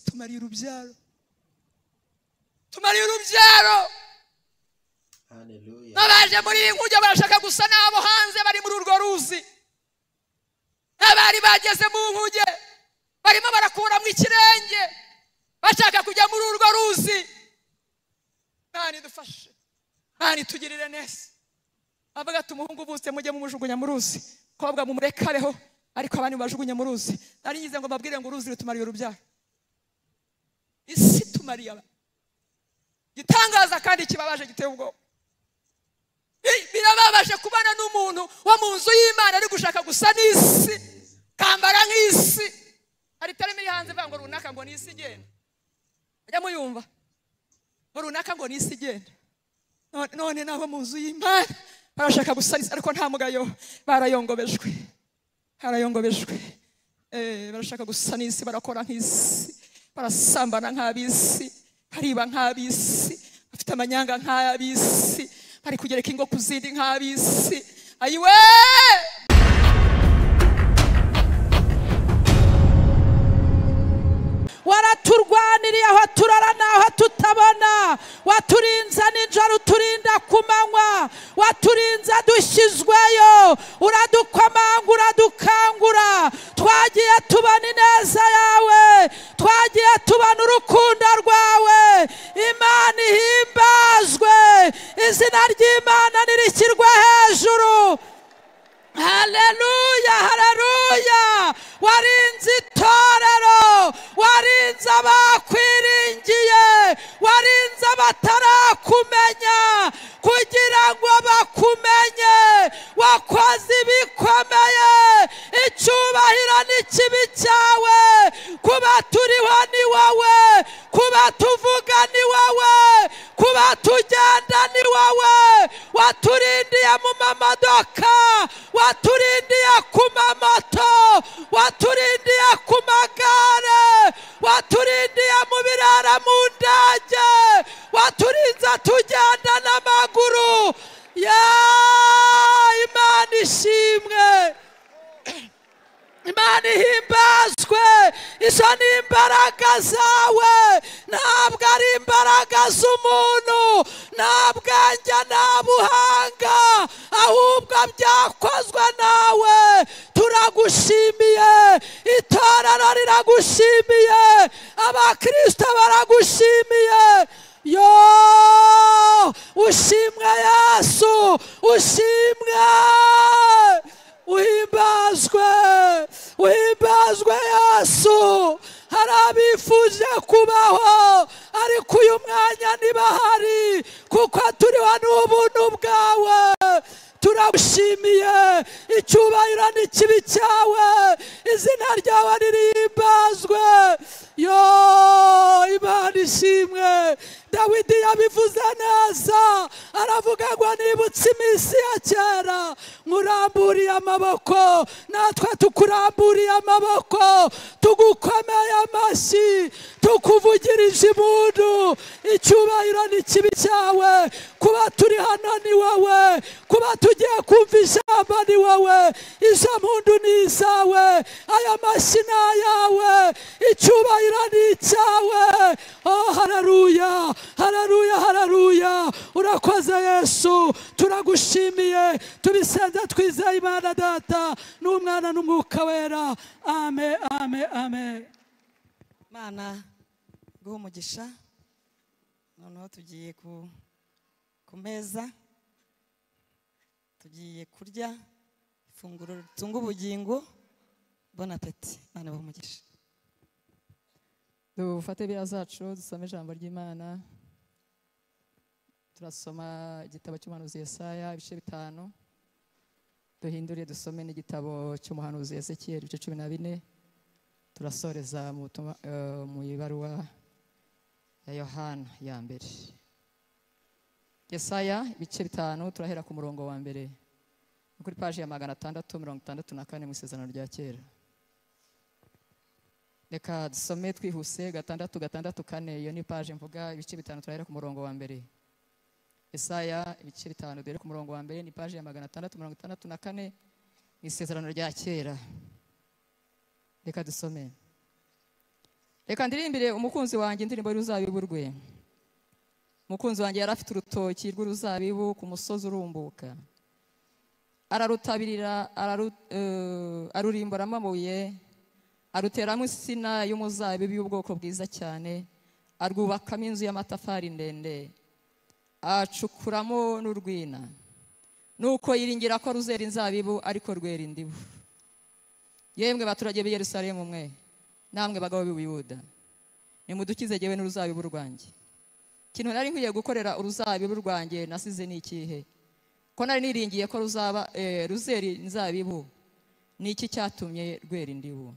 tumariye urubyaro tumariye urubyaro Hallelujah. n'abaje muri iyi nkuge barashaka gusa n'abo hanze bari muri urwo ruzi n'abari bageze mu nkuge barimo barakuramo ikirenge bashaka kujya muri urwo ruzi mwana idufashe mwana itugirire neza avuga ati umuhungu uvutse mujye mumujugunya mu ruzi kobwa mumurekareho ariko abandi mubajugunye mu ruzi nari ngize ngo mbabwire ngo uruzi rutumariye urubyaro isi tumariye abantu gitangaza kandi kibabaje giteye ubwoba Bi- birababaje kubana n'umuntu wo mu nzu y'imana ari gushaka gusa n'isi kambara nk'isi hari terime iri hanze ivuga ngo runaka ngo ni isi igenda mujya muyumva ngo runaka ngo ni isi igenda None- none nabo mu nzu y'imana barashaka gusa n'isi ariko nta mugayo barayongobejwe barayongobejwe Eh, barashaka gusa n'isi barakora nk'isi barasambana nk'ab'isi bariba nk'ab'isi bafite amanyanga nk'ab'isi bari kugereka ingo ku zindi nk'ab'isi ayiwe waraturwaniriye aho turara n'aho tutabona waturinze nijoro uturinda ku manywa waturinze dushyizweyo uradukomanga uradukangura twagiye tubona ineza yawe twagiye tubona urukundo rwawe imana ihimbazwe izina ry'imana ntirishyirwe hejuru haleluya haleluya warinze itorero warinze abakwiringiye warinze abatarakumenya kugira ngo bakumenye wakoze ibikomeye icyubahiro n'ikibi cyawe kuba turiho ni wowe kuba tuvuga ni wowe kuba tugenda ni wowe waturindiye mu mamodoka waturindiye ku mamoto waturindiye ku magare waturindiye mu birara mu ndege waturinze tugenda n'amaguru ya imana ishimwe imana ihimbazwe izo ni imbaraga zawe ntabwo ari imbaraga z'umuntu nta bwanjye nta buhanga ahubwo byakozwe nawe turagushimiye itorero riragushimiye abakristo baragushimiye yo ushimwe yesu ushimwe uhimbazwe uhimbazwe yesu hari abifuje kubaho ariko uyu mwanya ntibahari kuko turiho n'ubuntu bwawe turagushimiye icyubahiro n'ikibi cyawe izina ryawe ririmbazwe yo imana ishimwe dawidi yabivuze neza aravuga ngo nibutse iminsi ya kera nkuramburiye amaboko natwe tukuramburiye amaboko tugukomeye amashyi tukuvugirije impundu icyubahiro n'ikibi cyawe kuba turi hano ni wowe kuba tugiye kumva ijambo ni wowe izo mpundu ni izawe aya mashyi ni ayawe icyubahiro ni icyawe oh hararuya hararuya hararuya urakoze yesu turagushimiye tubisenza twizeye imana data n'umwana n'umwuka wera ame ame ame mana guha umugisha noneho tugiye ku ku meza tugiye kurya ifunguro ritunga ubugingo bona peti mana baha umugisha dufate biriya zacu dusome ijambo ry'imana turasoma igitabo cy'umuhanuzi Yesaya ibice bitanu duhindure dusome n'igitabo cy'umuhanuzi Ezekiel ibice cumi na bine turasoreza mu butumwa- eh, mu ibaruwa ya yohana ya mbere Yesaya ibice bitanu turahera ku murongo wa mbere ni kuri paji ya magana atandatu mirongo itandatu na kane mu isezerano rya kera reka dusome twihuse gatandatu gatandatu kane iyo ni paje mvuga ibice bitanu turahera ku murongo wa mbere Yesaya ibice bitanu duhere ku murongo wa mbere ni paje ya magana atandatu mirongo itandatu na kane mu isezerano rya kera reka dusome reka ndirimbire umukunzi wanjye indirimbo y'uruzabibu rwe umukunzi wanjye yari afite urutoki rw'uruzabibu ku musozi urumbuka ararutabirira araru- eh, arurimbura amabuye aruteramo insina y'umuzabibu y'ubwoko bwiza cyane arwubakamo inzu y'amatafari ndende acukuramo n'urwina nuko yiringira ko ruzera inzabibu ariko rwera indibu yemwe baturage b'i yerusalemu mwe namwe bagabo b'i buyuda nimudukize jyewe n'uruzabibu rwanjye ikintu nari nkwiye gukorera uruzabibu rwanjye nasize ni ikihe ko nari niringiye ko ruzaba eh, ruzera inzabibu ni iki cyatumye rwera indibu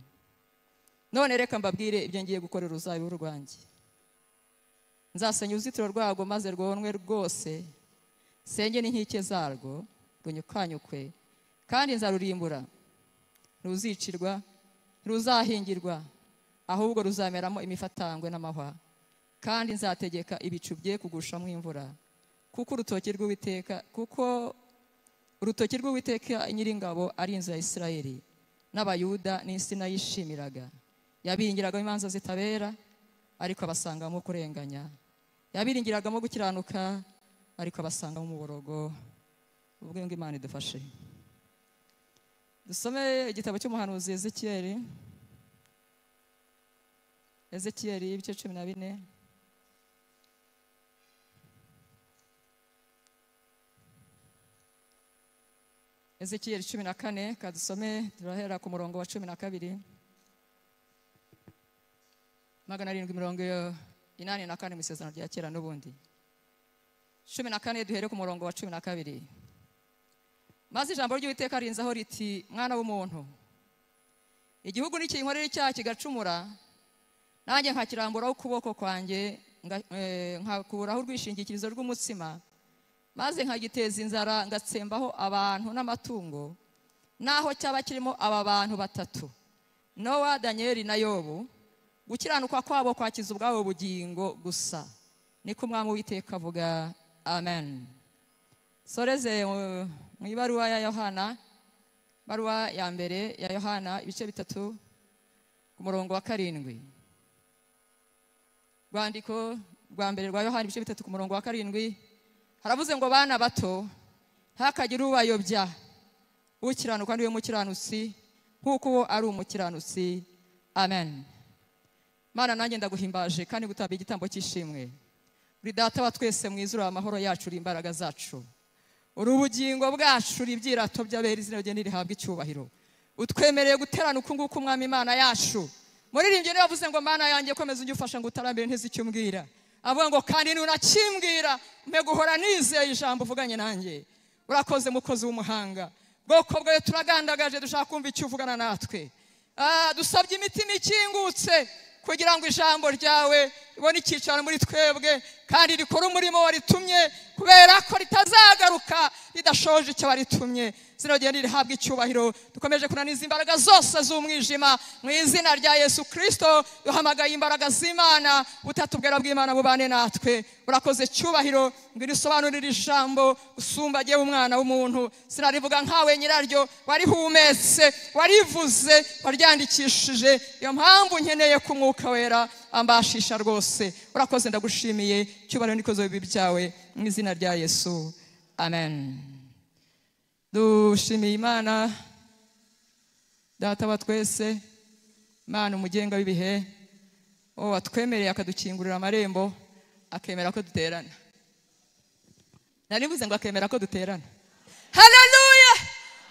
none reka mbabwire ibyo ngiye gukorera uruzabibu rwanjye nzasenya uruzitiro rwarwo maze rwonwe rwose senge n'inkike zarwo runyukanyukwe kandi nzarurimbura ntuzicirwa ntiruzahingirwa ahubwo ruzameramo imifatangwe n'amahwa kandi nzategeka ibicu bye kugushamo imvura kuko urutoki rw'uwiteka kuko urutoki rw'uwiteka nyiringabo ari inzu ya isirayeli n'abayuda n'insina yishimiraga yabiringiragamo imanza zitabera ariko abasangamo kurenganya yabiringiragamo gukiranuka ariko abasangamo umuborogo ubwo ngo imana idufashe dusome igitabo cy'umuhanuzi ezekiyeli ezekiyeli ibice cumi na bine ezekiyeli cumi na kane kadusome turahera ku murongo wa cumi na kabiri magana arindwi mirongo inani na kane mu isezerano rya kera n'ubundi cumi na kane duhere ku murongo wa cumi na kabiri maze ijambo ry'uwiteka rinzaho riti mwana w'umuntu igihugu nikinkorera icyaha kigacumura nanjye nkakiramburaho ukuboko kwanjye nga- eh, nkakuraho urwishingikirizo rw'umutsima maze nkagiteza inzara ngatsembaho abantu n'amatungo naho cyaba kirimo aba bantu batatu nowa daniyeli na yobu gukiranuka kwabo kwakiza ubwabo bugingo gusa niko umwami w'iteka avuga amen soreze uh, mu ibaruwa ya yohana ibaruwa ya mbere ya yohana ibice bitatu ku murongo wa karindwi rwandiko rwa mbere rwa yohana ibice bitatu ku murongo wa karindwi haravuze ngo bana bato ntihakagire ubayobya ukiranuka niwe mukiranutsi nk'uko uwo ari umukiranutsi amen mana nanjye ndaguhimbaje kandi gutamba igitambo cy'ishimwe uri data wa twese mu izuru amahoro yacu uri imbaraga zacu uri ubugingo bwacu uri ibyirato by'abera izina rye ntirihabwe icyubahiro utwemereye guterana uku nguku umwami imana yacu muririmbyi niwe wavuze ngo mana yanjye komeza ujye ufasha ngo utarambere ntizi icyo umbwira avuga ngo kandi nunakimbwira mpe guhora nizeye ijambo uvuganye nanjye urakoze mukozi w'umuhanga bwoko bwawe turagandagaje dushaka kumva icyo uvugana natwe Ah, dusabye imitima ikingutse kugira ngo ijambo ryawe ribone icyicaro muri twebwe kandi rikore umurimo waritumye kubera ko ritazagaruka ridashoje icyo waritumye zino genda rihabwa icyubahiro dukomeje kunaniza imbaraga zose z'umwijima mu izina rya yesu kirisito duhamagaye imbaraga z'imana butatubwira bw'imana bubane natwe urakoze cyubahiro ngwino usobanurire ijambo usumba agiye umwana w'umuntu sinarivuga nkawe nyiraryo warihumetse warivuze waryandikishije iyo mpamvu nkeneye ko umwuka wera ambashisha rwose urakoze ndagushimiye cyubahiro n'ikoze bibi byawe mu izina rya yesu amen dushimiye imana data wa twese imana umugenga w'ibihe uwo watwemereye akadukingurira amarembo akemera ko duterana naribuze ngo akemera ko duterana haleluya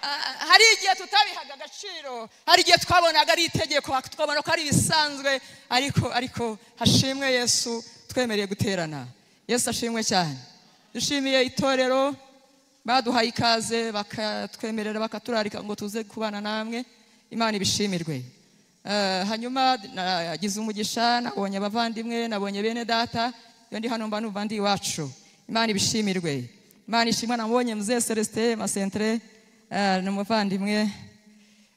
Ah, hari igihe tutabihaga agaciro hari igihe twabonaga ari itegeko tukabona ko ari ibisanzwe ariko ariko hashimwe yesu twemereye guterana yesu ashimwe cyane dushimiye itorero baduhaye ikaze bakatwemerera bakaturarika ngo tuze kubana namwe imana ibishimirwe Eh, hanyuma nagize umugisha nabonye abavandimwe nabonye bene data iyo ndi hano mba numva ndi iwacu imana ibishimirwe imana ishimwa nabonye muzee celestin masentere eh, ni umuvandimwe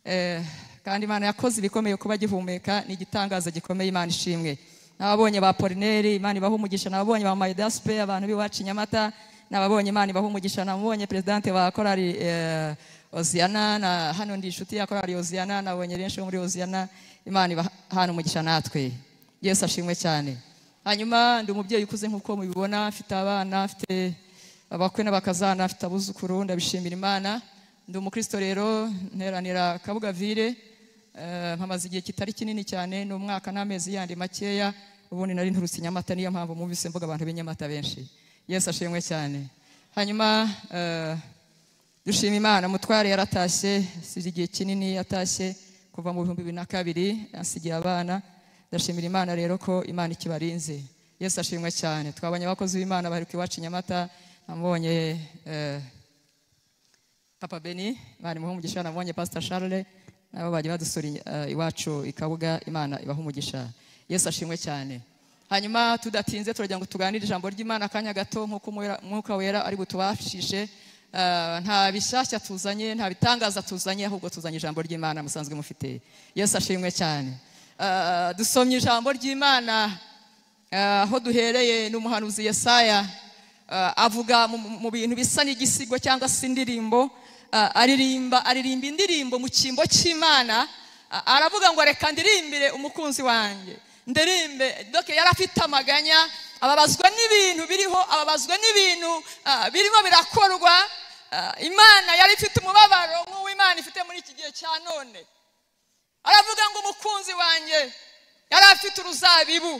Eh, kandi imana yakoze ibikomeye kuba gihumeka ni igitangaza gikomeye imana ishimwe n'ababonye ba polineri imana ibaha umugisha n'ababonye ba mayidasipe abantu b'iwacu i nyamata n'ababonye imana ibaha umugisha n'abonye perezidante wa korari eh, oziyana na hano ndi inshuti ya korari oziyana nabonye benshi bo muri oziyana imana ibahana umugisha natwe yesu ashimwe cyane hanyuma ndi umubyeyi ukuze nk'uko mubibona afite abana afite abakwe n'abakazana afite abuzukuru ndabishimira imana ndi umukristo rero nteranira kabugavire eh, mpamaze igihe kitari kinini cyane ni umwaka n'amezi yandi makeya ubundi nari nturutse i nyamata niyo mpamvu mwumvise mvuga abantu b'inyamata benshi yesu ashimwe cyane hanyuma eh, dushima imana mutware yaratashye asize igihe kinini yatashye kuva mu bihumbi bibiri na kabiri asigiye abana ndashimira imana rero ko imana ikibarinze yesu ashimwe cyane twabonye abakozi b'imana bari iwacu i nyamata namubonye eh, papa beni imana imuha umugisha namubonye pasita charles nabo bajya badusura i- eh, iwacu i kabuga imana ibaha umugisha yesu ashimwe cyane hanyuma tudatinze turagira ngo tuganire ijambo ry'imana akanya gato nk'uko umwera- umwuka wera ari butubafishe Eh, nta bishyashya tuzanye nta bitangaza tuzanye ahubwo tuzanye ijambo ry'imana musanzwe mufite yesu ashimwe cyane Eh, dusomye ijambo ry'imana Eh, aho duhereye ni umuhanuzi yesaya eh, avuga mu- mu- mu bintu bisa n'igisigo cyangwa se indirimbo eh, aririmba aririmba indirimbo mu cyimbo cy'imana eh, aravuga ngo reka ndirimbire umukunzi wanjye ndirimbe doke yari afite amaganya ababazwa n'ibintu biriho ababazwa n'ibintu eh, birimo birakorwa eh, imana yari ifite umubabaro nk'uwo imana ifite muri iki gihe cya none aravuga ngo umukunzi wanjye yari afite uruzabibu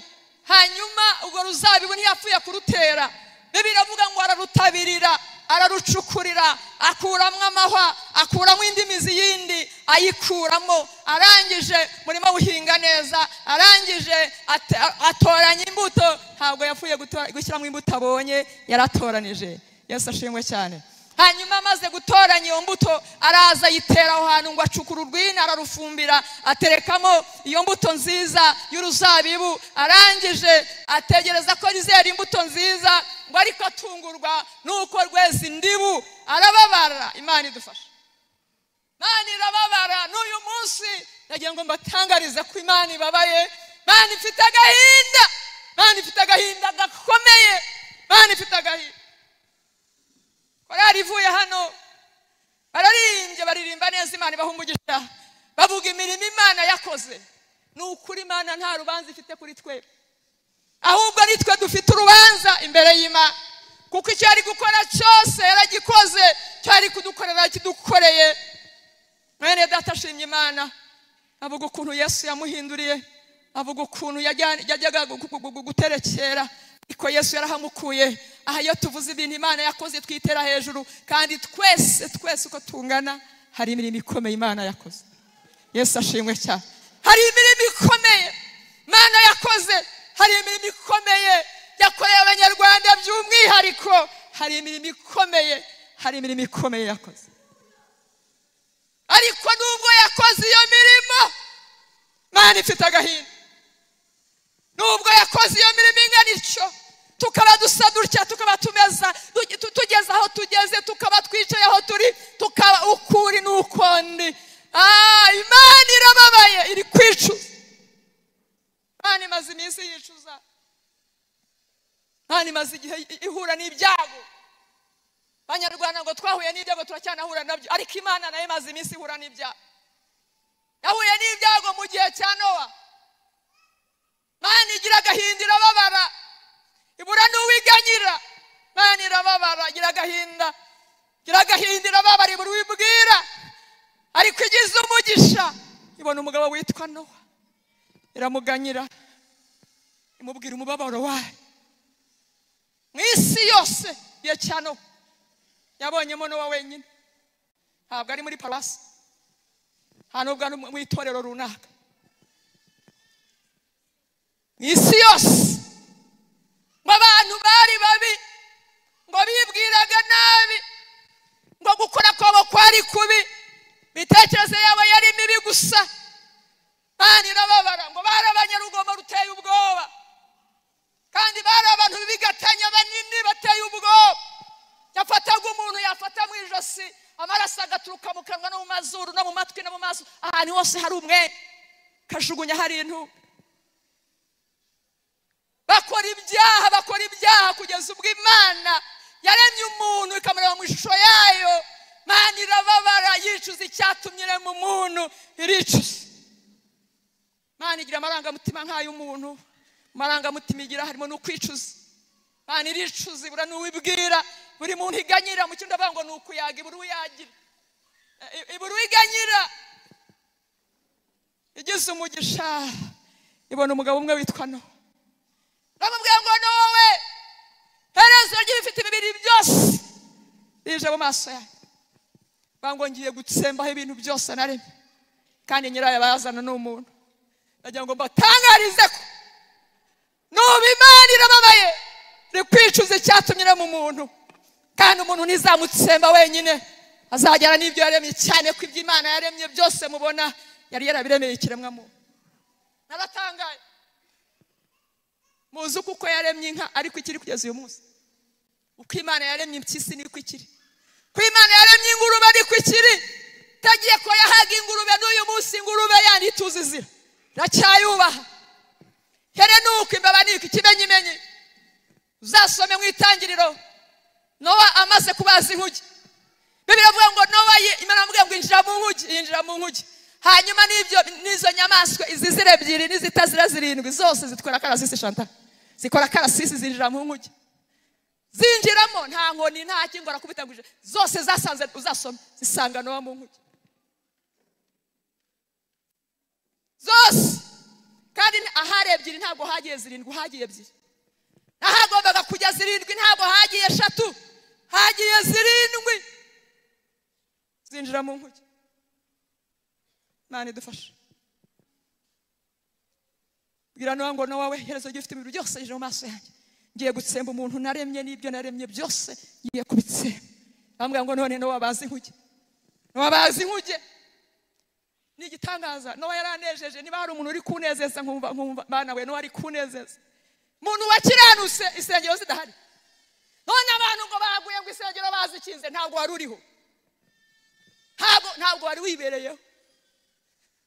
hanyuma urwo ruzabibu ntiyapfuye kurutera bibi iravuga ngo ararutabirira ararucukurira akuramo amahwa akuramo indi mizi yindi ayikuramo arangije murimo awuhinga neza arangije ate- atoranya imbuto ntabwo yapfuye gutora- gushyiramo imbuto abonye yaratoranije yesu ashimwe cyane hanyuma amaze gutoranya iyo mbuto araza ayitera aho hantu ngo acukure urwina ararufumbira aterekamo iyo mbuto nziza y'uruzabibu arangije ategereza ko rizera imbuto nziza ngo ariko atungurwa n'uko rweza indibu arababara imana idufasha imana irababara n'uyu munsi nagira ngo mbatangarize ko imana ibabaye imana ifite agahinda imana ifite agahinda gakomeye imana ifite agahinda korari ivuye hano bararimbye baririmba neza imana ibaha umugisha bavuga imirimo imana yakoze ni ukuri imana nta rubanza ifite kuri twe ahubwo nitwe dufite urubanza imbere y'imana kuko icyo yari gukora cyose yaragikoze icyo yari kudukorera kidukoreye mwene data ashimye imana avuga ukuntu yesu yamuhinduriye avuga ukuntu yajya- yajyaga gu- gu- gu- gu- guterekera ariko yesu yarahamukuye aha iyo tuvuze ibintu imana yakoze twitera hejuru kandi twese twese uko tungana hari imirimo ikomeye imana yakoze yesu ashimwe cyane hari imirimo ikomeye imana yakoze hari imirimo ikomeye yakoreye abanyarwanda by'umwihariko hari imirimo ikomeye hari imirimo ikomeye yakoze ariko nubwo yakoze iyo mirimo imana ifite agahinda nubwo yakoze iyo mirimo ingana ityo tukaba dusa dutya tukaba tumeza tu- tu- tugeze aho tugeze tukaba twicaye aho turi tukaba ukuri n'ukondi Ah, imana irababaye iri kwicuza imana imaze iminsi yicuza imana imaze igihe i- ihura n'ibyago abanyarwanda ngo twahuye n'ibyago turacyanahura nabyo ariko imana nayo imaze iminsi ihura n'ibyago yahuye n'ibyago mu gihe cya nowa imana igira agahinda irababara ibura n'uwiganyira imana irababara igira agahinda igira agahinda irababara ibura uwibwira ariko igize umugisha ibona umugabo witwa nowa iramuganyira imubwira umubabaro wayo mu isi yose igihe cya nowa yabonyemo nowa wenyine ntabwo ari muri palasi nta nubwo ari mu itorero runaka mu isi yose ngo abantu bari babi ngo bibwiraga nabi ngo gukora kwabo kwari kubi imitekerereze yabo yari mibi gusa kandi irababara ngo bari abanyarugomo ruteye ubwoba kandi bari abantu b'ibigatanya banini bateye ubwoba yafataga umuntu yafata mu ijosi amaraso agaturuka mu kanwa no mu mazuru no mu matwi no mu maso ahantu hose hari umwe kajugunya hari intu bakora ibyaha bakora ibyaha kugeza ubwo imana yaremye umuntu ikamureba mu ishusho yayo imana irababara yicuza icyatumye irema umuntu iricuza imana igira amarangamutima nk'ay'umuntu marangamutima igira harimo n'ukwicuza imana iricuza ibura n'uwibwira buri muntu iganyira mu cyumba avuga ngo ni ukuyaga ibura uyagira ibura uwiganyira igize umugisha ibona umugabo umwe witwa no bamubwira ngo ni wowe herezo ry'ibifite imibiri byose rije mu maso yawe bango ngiye gutsembaho ibintu byose naremye kandi nyirayo bazana ni umuntu ndagira ngo mbatangarize ko nuba imana irababaye iri kwicuza icyatumye irema umuntu kandi umuntu ntizamutsemba wenyine azagera n'ibyo yaremye cyane ko ibyo imana yaremye byose mubona yari yarabiremeye ikiremwa muntu naratangaye muzi uko uko yaremye inka ariko ikiri kugeza uyu munsi uko imana yaremye impyisi niko ikiri ko imana yaremye ingurube ariko ikiri tagiye ko yahaga ingurube n'uyu munsi ingurube yandi ituzi izira iracyayubaha here ni uko imbeba ni uko ikimenyimenyi uzasome mu itangiriro nowa amaze kubaza inkuge bibiri avuga ngo nowa ye imana avuga ngo injira mu nkuge yinjira mu nkuge hanyuma n'ibyo n'izo nyamaswa izizira ebyiri n'izitazira zirindwi zose zitwara karasisi shanta zikora karasisi zinjira mu nkuge zinjiramo nta nkoni nta kingo arakubitanguje zose zasanze uzasoma zisanga no mu nkuge zose kandi ahari ebyiri ntabwo hagiye zirindwi hagiye ebyiri n'ahagombaga kujya zirindwi ntabwo hagiye eshatu hagiye zirindwi zinjira mu nkuge imana idufashe bwira nowa ngo nowa we herezo ry'ufite imibiri byose rije mu maso yanjye ngiye gutsemba umuntu naremye n'ibyo naremye byose ngiye kubitsemba bambwira ngo none nowa bazi inkuge nowa bazi inkuge ni igitangaza nowa yaranejeje niba hari umuntu uri kunezeza nkumva nkumva bana we nowa ari kunezeza umuntu wakiranutse isengero zidahari none abantu ngo baguye ngo isengero bazikinze ntabwo wari uriho ntabwo ntabwo wari wibereyeho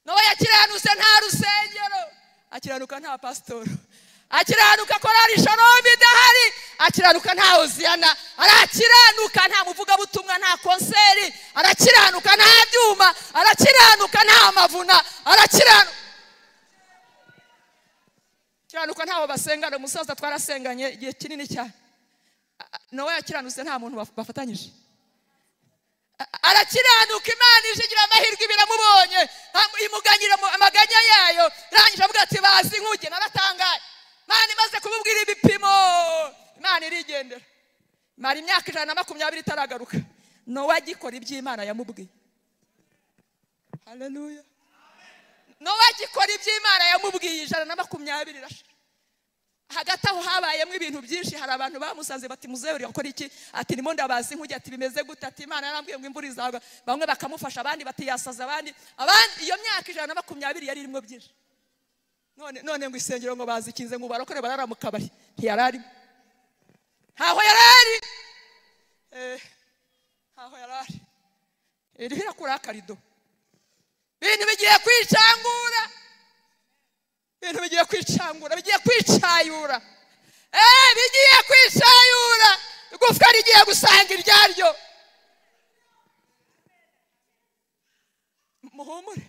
nowa yakiranutse nta rusengero akiranuka nta pasitori akiranuka korari shoromu idahari akiranuka nta hoziyana arakiranuka nta muvugabutumwa nta konseri arakiranuka nta byuma arakiranuka nta mavuna arakiranuka akiranuka ntaho basengana umusaza twarasenganye igihe kinini cyane nawe yakiranutse nta muntu baf- bafatanyije A- arakiranuka imana ije igira amahirwe iba iramubonye nta- imuganira mu- amaganya yayo irangije avuga ati bazi inkuge naratangaye imana imaze kumubwira ibipimo imana irigendera mara imyaka ijana na makumyabiri itaragaruka nowa agikora iby'imana yamubwiye haleluya nowa agikora iby'imana yamubwiye ijana na makumyabiri irashira hagati aho habayemo ibintu byinshi hari abantu bamusanze bati muzehe uri gukora iki ati ndimo ndabaza inkuge ati bimeze gute ati imana yarambwiye ngo imvura izagwa bamwe bakamufasha abandi bati yasaze abandi abandi iyo myaka ijana na makumyabiri yari irimo byinshi none none ngo isengero ngo bazikinze ngo barokore barara mu kabari ntiyari arimo ntaho yari ari Eh, ntaho yari ari iriho irakura akarido ibintu bigiye kwicangura ibintu bigiye kwicangura bigiye kwicayura Eh, bigiye kwicayura igufwa rigiye gusanga iryaryo muhumure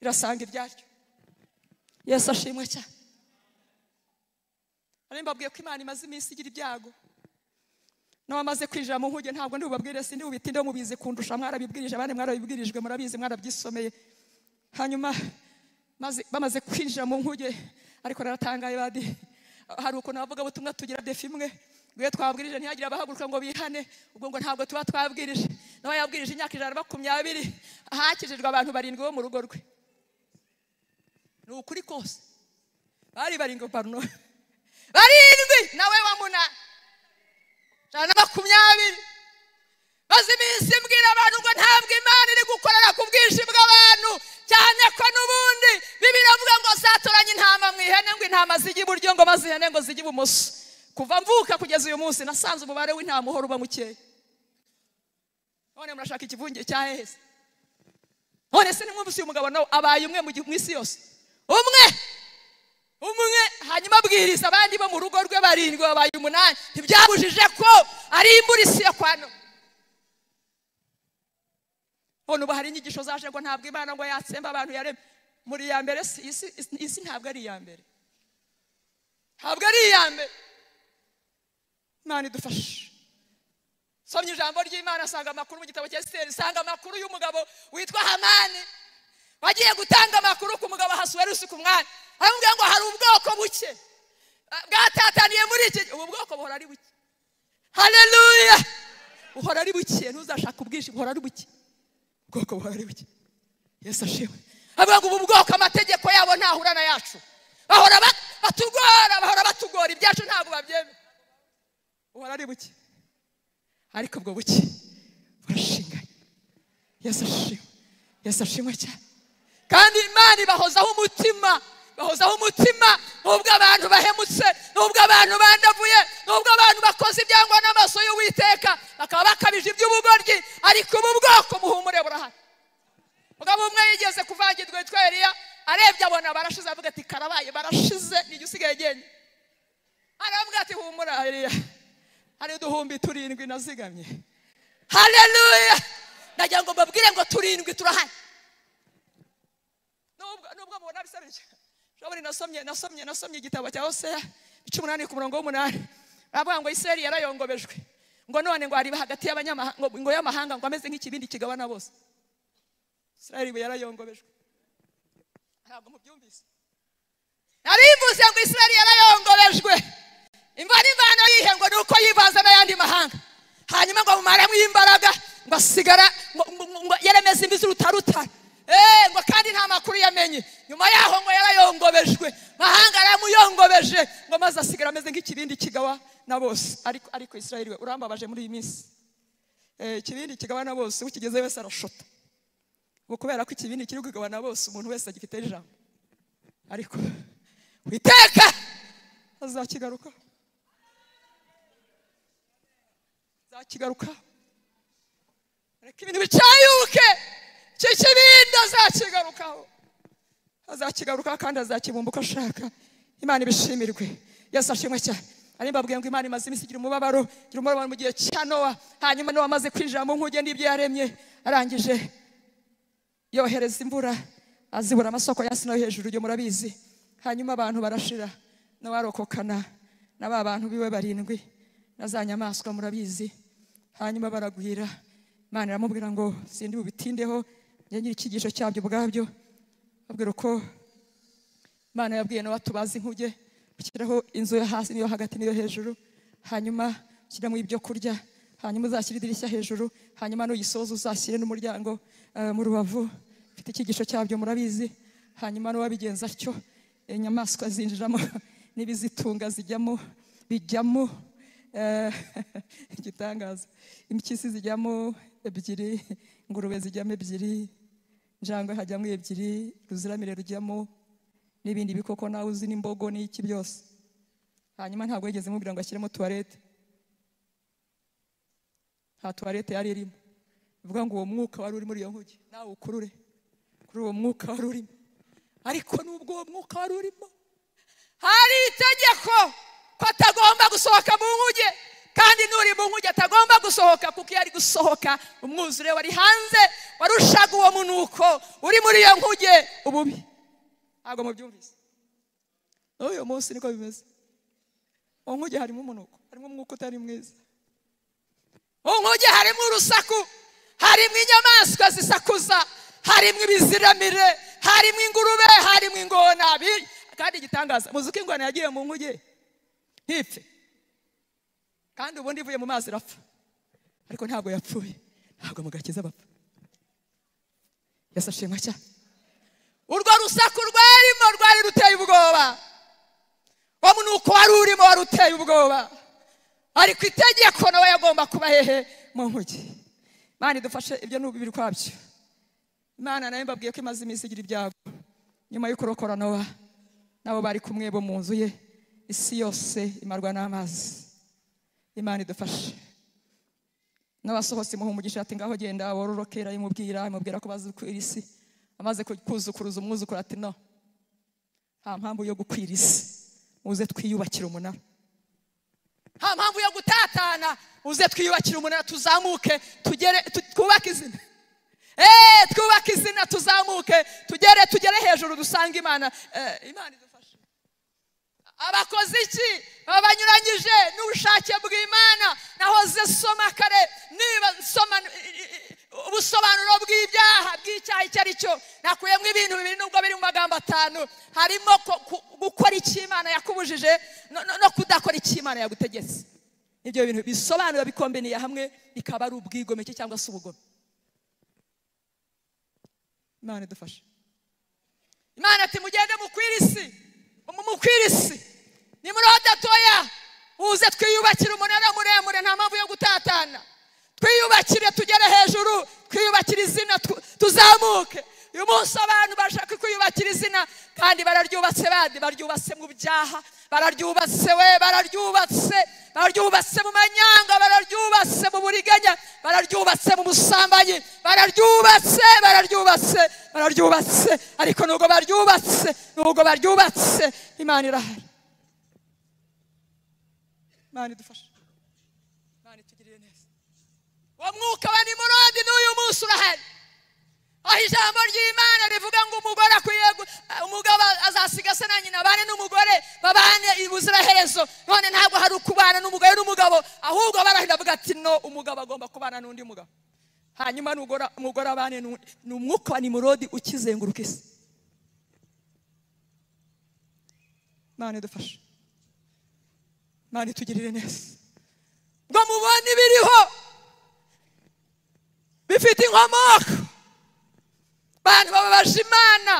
irasanga iryaryo yesu ashimwe cyane nari mbabwiye ko imana imaze iminsi igira ibyago n'abamaze kwinjira mu nkuge ntabwo ntibubabwire si ntibubitinde mubizi kundusha mwarabibwirije abandi mwarabibwirijwe murabizi mwarabyisomeye hanyuma maze- bamaze kwinjira mu nkuge ariko naratangaye badi hari ukuntu abavugabutumwa tugira defi imwe rwe twabwirije ntihagire abahaguruka ngo bihane ubwo ngo ntabwo tuba twabwirije nawe yabwirije imyaka ijana na makumyabiri hakijijwe abantu barindwi bo mu rugo rwe ni ukuri kose bari barindwi paruno barindwi nawe wa munani ijana na makumyabiri maze iminsi mbwira abantu ngo ntabwo imana iri gukorera ku bwinshi bw'abantu cyane ko n'ubundi bibiri avuga ngo zatoranye intama mu ihene ngo intama zijya iburyo ngo maze ihene ngo zijya ibumoso kuva mvuka kugeza uyu munsi nasanze umubare w'intama uhora uba mukeya none murashaka ikivunge cya hehese none se nimwumvise uyu mugabo nawe abaye umwe mu gi- mu isi yose umwe umwe hanyuma abwiriza abandi bo mu rugo rwe barindwi babaye umunani ntibyabujije ko ari imvura isiye kwa nowa none ubu hari inyigisho zaje ngo ntabwo imana ngo yatsemba abantu yaremye muri iya mbere si- isi isi- isi ntabwo ari iya mbere ntabwo ari iya mbere imana idufashe nsomye ijambo ry'imana asanga amakuru mu gitabo cya esiteri nsanga amakuru y'umugabo witwa hamani wagiye gutanga amakuru ku mugabo hasuwerusi ku mwanya aramubwira ngo hari ubwoko buke ah, bwatataniye muri iki gihe." ubu bwoko buhora ari buke hareruya buhora ari buke ntuzashake ubwinshi buhora ari buke ubwoko buhora ari buke yesu ashimwe avuga ngo ubu bwoko amategeko yabo ntahura na yacu bahora ba- batugora bahora batugora ibyacu ntabwo babyemera buhora ari buke ariko ubwo buke burashinganye yesu ashimwe yesu ashimwe cyane kandi imana ibahozaho umutima bahozaho umutima nubwo abantu bahemutse nubwo abantu bandavuye nubwo abantu bakoze ibyangwa n'amaso y'uwiteka bakaba bakabije iby'ubugoryi ariko ubu bwoko buhumure burahari mugabo umwe yigeze kuvangirwa witwa eliya arebye abona barashize avuga ati karabaye barashize ni ijya usigaye genda aravuga ati humura eliya hari uduhumbi turindwi nazigamye hareruya ndagira ngo mbabwire ngo turindwi turahari nubwo nubwo mubona bisaruye shobora nasomye nasomye nasomye igitabo cya hoseya icumi umunani ku murongo w'umunani baravuga ngo iseri yarayongobejwe ngo none ngo ariba hagati y'abanyamahanga ngo- ngo y'amahanga ngo ameze nk'ikibindi kigabana bose isirayeli ibu yarayongobejwe ntabwo mubyumvise narivuze ngo isirayeli yarayongobejwe imva n'imvano yihe ngo ni uko yivanze n'ayandi mahanga hanyuma ngo amumaremo imbaraga ngo asigara ngo- ngo- ngo- ngo yaremeze imvi z'urutarutara Eh, ngo kandi nta makuru yamenye nyuma yaho ngo yarayongobejwe mahanga yaramuyongobeje ngo maze asigara ameze nk'ikibindi kigawa na bose ariko ariko isirayeli we urambabaje muri iyi minsi Eh, ikibindi kigawa na bose ukigeze wese arashota ubu kubera ko ikibindi kiri kugabana bose umuntu wese agifite ijambo ariko witeka azakigaruka azakigaruka reka ibintu bicayuke icyo kibindi azakigarukaho azakigarukaho kandi azakibumba uko ashaka imana ibishimirwe yesu ashimwe cyane ari mbabwiye ngo imana imaze iminsi igira umubabaro igira umubabaro mu gihe cya nowa hanyuma nowa amaze kwinjira mu nkuge n'ibyo yaremye arangije yohereza imvura azibura amasoko y'asi nayo hejuru ibyo murabizi hanyuma abantu barashira nawe arokokana na ba bantu biwe barindwi na za nyamaswa murabizi hanyuma baragwira imana iramubwira ngo sindi bubitindeho njye nyiri icyigisho cyabyo ubwabyo babwira uko imana yabwiye nawe tubazi inkuge ushyiraho inzu yo hasi n'iyo hagati n'iyo hejuru hanyuma ushyiramo ibyo kurya hanyuma uzashyire idirishya hejuru hanyuma nuyisoza uzashyire n'umuryango eh, mu rubavu mfite icyigisho cyabyo murabizi hanyuma n'uwabigenza atyo inyamaswa zinjiramo n'ibizitunga zijyamo bijyamo eh, igitangaza impyisi zijyamo ebyiri ingurube zijyamo ebyiri njangwe hajyamo ebyiri ruziramire rujyamo n'ibindi bikoko nawe uzi n'imbogo n'iki byose hanyuma ntabwo yigeze mubwira ngo ashyiremo tuwarete nta tuwarete yari irimo bivuga ngo uwo mwuka wari uri muri iyo nkuge nawe ukurure kuri uwo mwuka wari urimo ariko nubwo uwo mwuka wari urimo hari itegeko ko atagomba gusohoka mu nkuge kandi n'uri mu nkuge atagomba gusohoka kuko iyo ari gusohoka umwuzure wari hanze warushaga uwo munuko uri muri iyo nkuge ububi ntabwo mubyumvise n'uyu munsi niko bimeze mu nkuge harimo umunuko harimo umwuka utari mwiza mu nkuge harimo urusaku harimo inyamaswa zisakuza harimo ibiziramire harimo ingurube harimo ingona bi- kandi igitangaza muzi ko ingona yagiye mu nkuge ntipfe kandi ubundi ivuye mu mazi irapfa ariko ntabwo yapfuye ntabwo mu gakiza bapfa yasashimwe cyane urwo rusaku rwarimo rwari ruteye ubwoba wo munuko wari urimo wari uteye ubwoba ariko itegeko nawe yagomba kuba hehe mu nkuge imana idufashe ibyo ni ububiri kwabyo imana nayo mbabwiye ko imaze iminsi igira ibyago nyuma yo kurokora nowa nabo bari kumwe bo mu nzu ye isi yose imarwa n'amazi imana idufashe n'abasohotse imuha umugisha ati ngaho genda wororokera imubwira imubwira ko bazukwira isi amaze ku- kuzukuruza umwuzukuru ati no nta mpamvu yo gukwira isi uze twiyubakire umunara nta mpamvu yo gutatana uze twiyubakire umunara tuzamuke tugere tu- twubake izina eee twubake izina tuzamuke tugere tugere hejuru dusange imana Eh, imana idufashe abakozi bakoze iki baba banyuranyije n'ubushake bw'imana nahoze soma kare niba nsoma i- i- i- ubusobanuro bw'ibyaha bw'icyaha icyo ari cyo nakuyemo ibintu bibiri nubwo biri mu magambo atanu harimo ko- ku- gukora icyo imana yakubujije no- no- no kudakora icyo imana yagutegetse ibyo bintu bisobanura bikombiniye hamwe bikaba ari ubwigomeke cyangwa se ubugome imana idufashe imana ati mugende mukwire isi mu- mukwire isi nimurode toya uze twiyubakire umunara muremure nta mpamvu yo gutatana twiyubakire tugere hejuru twiyubakire izina tu- tuzamuke uyu munsi abantu bashaka kwiyubakira izina kandi bararyubatse bandi baryubatse mu byaha bararyubatse we bararyubatse bararyubatse mu manyanga bararyubatse mu buriganya bararyubatse mu busambanyi bararyubatse bararyubatse bararyubatse ariko nubwo baryubatse nubwo baryubatse imana irahari imana idufashe imana itugirire neza uwo mwuka wa nimurodi n'uyu munsi urahari aho ijambo ry'imana rivuga ngo umugore akwiye gu- umugabo azasiga se na nyina abane n'umugore babane ubuziraherezo none ntabwo hari ukubana n'umugore n'umugabo ahubwo barahira avuga ati no umugabo agomba kubana n'undi mugabo hanyuma nugora- umugore abane n'undi ni umwuka wa nimurodi ukizenguruka isi imana idufashe imana itugirire neza ngo mubone ibiriho bifite inkomoko abantu bababaje imana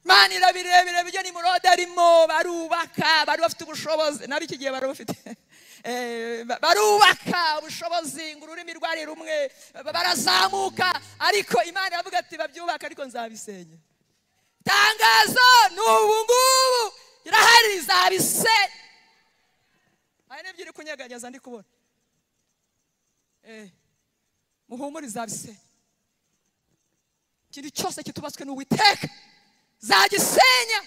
imana irabirebera ibyo nimurode arimo barubaka bari bafite ubushobozi nabo iki gihe bari bafite Eh, ba- barubaka ubushobozi ngo ururimi rwari rumwe ba- barazamuka ariko imana iravuga ati babyubaka ariko nzabisenya itangazo ni ubu ngubu irahari izabisenya hari n'ibyo uri kunyeganyeza ndi kubona Eh, muhumure izabisenya ikintu cyose kitubatswe n'uwiteka zagisenya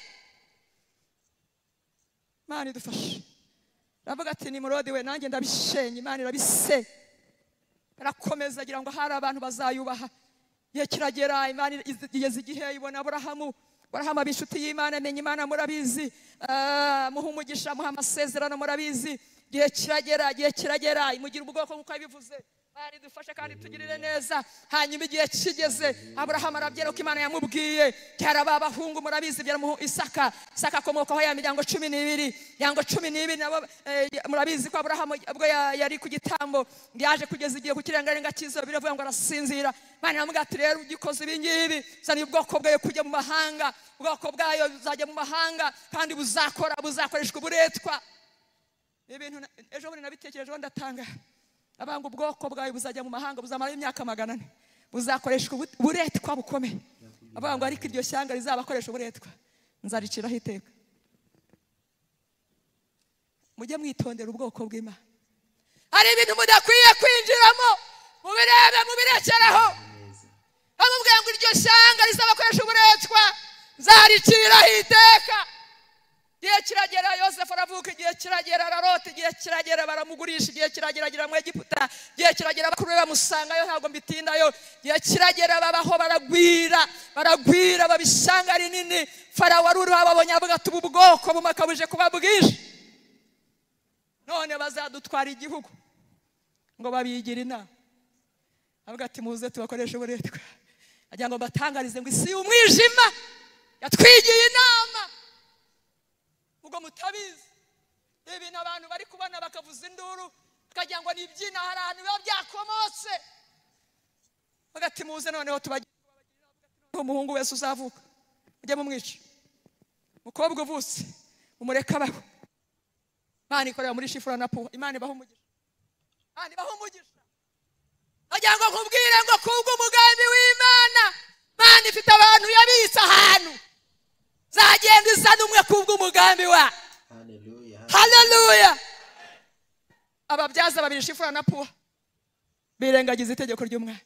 imana idufashe iravuga ati ni murodi we nanjye ndabishenye imana irabisenya barakomeza agira ngo hari abantu bazayubaha igihe kiragera imana igeze igihe ibona aburahamu aburahamu aba inshuti y'imana amenya imana murabizi Ah, muha umugisha muha amasezerano murabizi igihe kiragera igihe kiragera imugira ubwoko nk'uko yabivuze imana idufashe kandi tugirire neza hanyuma igihe kigeze aburahamu arabyera uko imana yamubwiye byara ba bahungu murabizi byara muhu isaka isaka akomokaho ya miryango cumi n'ibiri miryango cumi n'ibiri nabo eh, murabizi ko aburahamu ubwo ya- yari ku gitambo yaje kugeza igihe ku kirengarenga cy'izuba biravuga ngo arasinzira imana iramubwira ati rero ugikoze ibi ngibi uzana ubwoko bwayo kujya mu mahanga ubwoko bwayo buzajya mu mahanga kandi buzakora buzakoreshwa uburetwa ni ibintu na- ejo bundi nabitekerejeho ndatanga abanga ubwoko bwawe buzajya mu mahanga buzamara imyaka magana ane buzakoreshwa ubu- uburetwa bukomeye avuga ngo ariko iryo shyanga rizabakoresha uburetwa nzariciraho iteka mujye mwitondera ubwoko bw'imana hari ibintu mudakwiye kwinjiramo mubirebe mubirekeraho bamubwira ngo iryo shyanga rizabakoresha uburetwa nzariciraho iteka igihe kiragera yosefu aravuka igihe kiragera ararota igihe kiragera baramugurisha igihe kiragera agira mu egiputa igihe kiragera bakuru be bamusangayo ntabwo mbitindayo igihe kiragera babaho baragwira baragwira baba ishyanga rinini farawo wari uriho ababonye avuga ati ubu bwoko bumakabuje kuba bwinshi none bazadutwara igihugu ngo babigire inama avuga ati muze tubakoreshe uburetwa agira ngo mbatangarize ngo isi y'umwijima yatwigiye inama ubwo mutabizi ni ibintu abantu bari kubona bakavuza induru bakagira ngo nibyina hari ahantu biba byakomotse avuga ati muze noneho tubagire umuhungu wese uzavuka mujye mumwica umukobwa uvutse mumureke abaho imana ikorera muri shifura na puwa imana ibaho umugisha imana ibaho umugisha agira ngo nkubwire ngo kubwo umugambi w'imana imana ifite abantu yabitse ahantu zagenda izana umwe kubwo umugambi wa Hallelujah. haleluya ababyaza babiri shifura na puwa birengagiza itegeko ry'umwana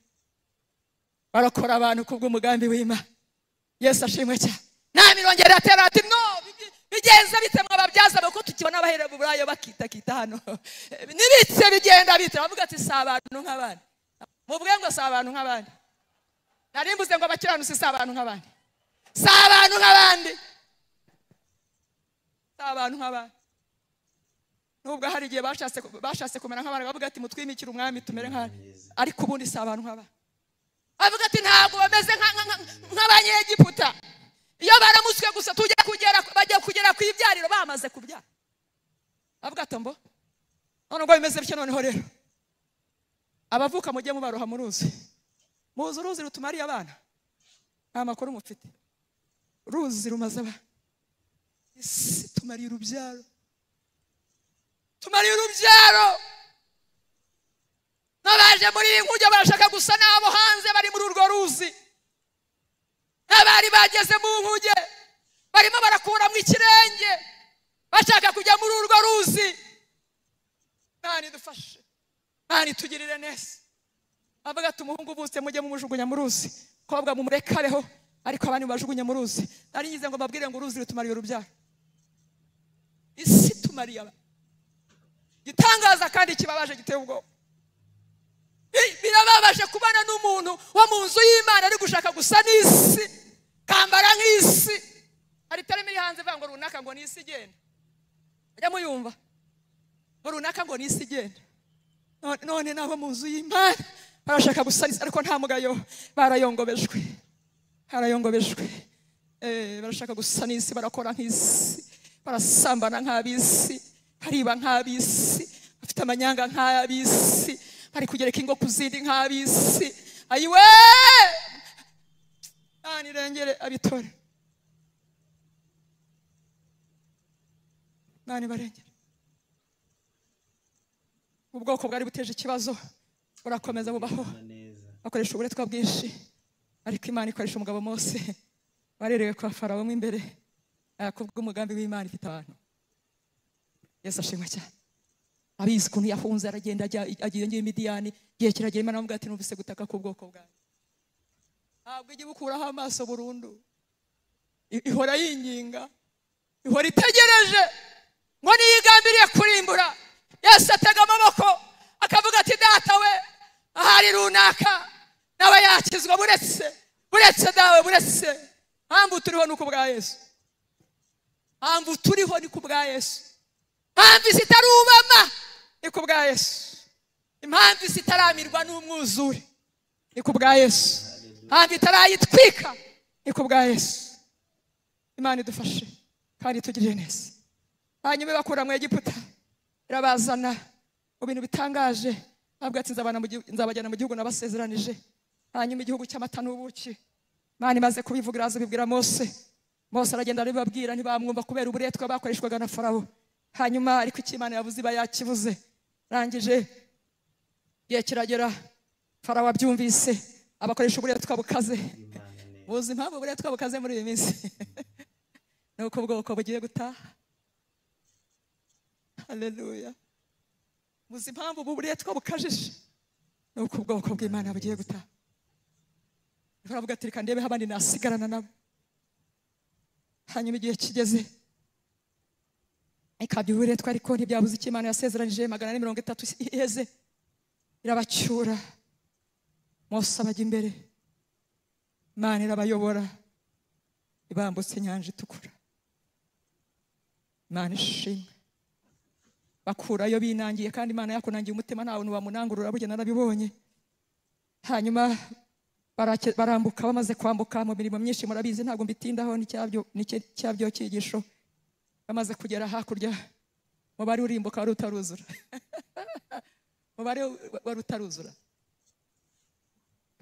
barokora abantu kubw'umugambi w'imana yesu ashimwe cyane nami irongera atera ati no bigi- bigenza bite mwababyaza kuko tukibona abahera burayo bakitakita hano nibitse bigenda bite bavuga ati si abantu nk'abandi mubwe ngo si abantu nk'abandi nari mvuze ngo abakiranutsi si abantu nk'abandi si abantu nk'abandi si abantu nk'abandi nubwo hari igihe bashatse bashatse kumera nk'abantu bavuga ati mutwimikire umwami tumere nka ariko ubundi si abantu nk'aba bavuga ati ntabwo bameze nka- nka- nka- nk'abanyegiputa iyo baramutswe gusa tujya kugera bajya kugera ku ibyariro bamaze kubyara bavuga ati mbo none ubwo bimeze bityo noneho rero abavuka mujye mubaroha mu ruzi muzi uruzi rutumariye abana nta makuru mufite uruzi rumaze abana isi tumariye urubyaro tumariye urubyaro n'abaje muri iyi nkuge barashaka gusa n'abo hanze bari muri urwo ruzi abari bageze mu nkuge barimo barakuramo ikirenge bashaka kujya muri urwo ruzi mwana idufashe mwana itugirire neza avuga ati umuhungu uvutse mujye mumujugunya mu ruzi kobwa mumurekareho ariko abandi mubajugunye mu ruzi nari ngize ngo mbabwire ngo uruzi rutumariye urubyaro isi tumariye abantu igitangaza kandi kibabaje giteye ubwoba Bi- birababaje kubana n'umuntu wo mu nzu y'imana ari gushaka gusa n'isi kambara nk'isi hari itarimo iri hanze ivuga ngo runaka ngo ni isi igenda mujya muyumva ngo runaka ngo ni isi igenda None- none nabo mu nzu y'imana barashaka gusa n'isi ariko nta mugayo barayongobejwe barayongobejwe Eh, barashaka gusa n'isi barakora nk'isi barasambana nk'ab'isi bariba nk'ab'isi bafite amanyanga nk'ab'isi bari kugereka ingo ku zindi nk'ab'isi ayiwe nta nirengere abitore nta nibarengere ubwoko bwari buteje ikibazo burakomeza bubaho bakoresha uburetwa bwinshi ariko imana ikoresha umugabo mose warerewe kwa farawo mo imbere kubwo umugambi w'imana ifite abantu yesu ashimwe cyane abizi ukuntu yahunze aragenda ajya agiye ngiye imidiyani igihe kiragera imana aramubwira ati numvise gutaka k'ubwoko bwanjye ntabwo ijya ibukuraho amaso burundu I- ihora yinginga ihora itegereje ngo niyigambiriye kurimbura yesu atega amaboko akavuga ati data we ahari runaka nawe yakizwa buretse buretse dawe buretse mpamvu turiho ni uko bwa yesu mpamvu turiho ni ku bwa yesu mpamvu isi itarubama ni ku bwa yesu impamvu isi itaramirwa n'umwuzure ni ku bwa yesu mpamvu itarayitwika ni ku bwa yesu imana idufashe kandi itugirire neza hanyuma ibakura mu egiputa irabazana mu bintu bitangaje bavuga ati "Nzabana mu gihu- nzabajyana mu gihugu nabasezeranije hanyuma igihugu cy'amata n'ubuki imana imaze kubivuga iraza ibibwira mose mose aragenda arabibabwira ntibamwumva kubera uburetwa bakoreshwaga na farawo hanyuma ariko icyo imana yavuze iba yakivuze arangije igihe kiragera farawo abyumvise abakoresha uburetwa bukaze muzi impamvu uburetwa bukaze muri iyi minsi ni uko ubwoko bugiye gutaha haleluya muzi impamvu ubu buretwa bukajije ni uko ubwoko bw'imana bugiye gutaha baravuga ati reka ndebeho abandi nasigarana nabo hanyuma igihe kigeze ikabya uburetwa ariko ntibyabuze icyo imana yasezeranije magana ane mirongo itatu iheze irabacyura mose abajya imbere imana irabayobora ibambutse inyanja itukura imana ishimwe bakurayo binangiye kandi imana yakunangiye umutima nta bantu bamunangurura burya narabibonye hanyuma barake- barambuka bamaze kwambuka mu mirimo myinshi murabizi ntabwo mbitindaho ni cyabyo- ni cye- cyabyo cyigisho bamaze kugera hakurya mubare urimbuka wari utaruzura mubare wari utaruzura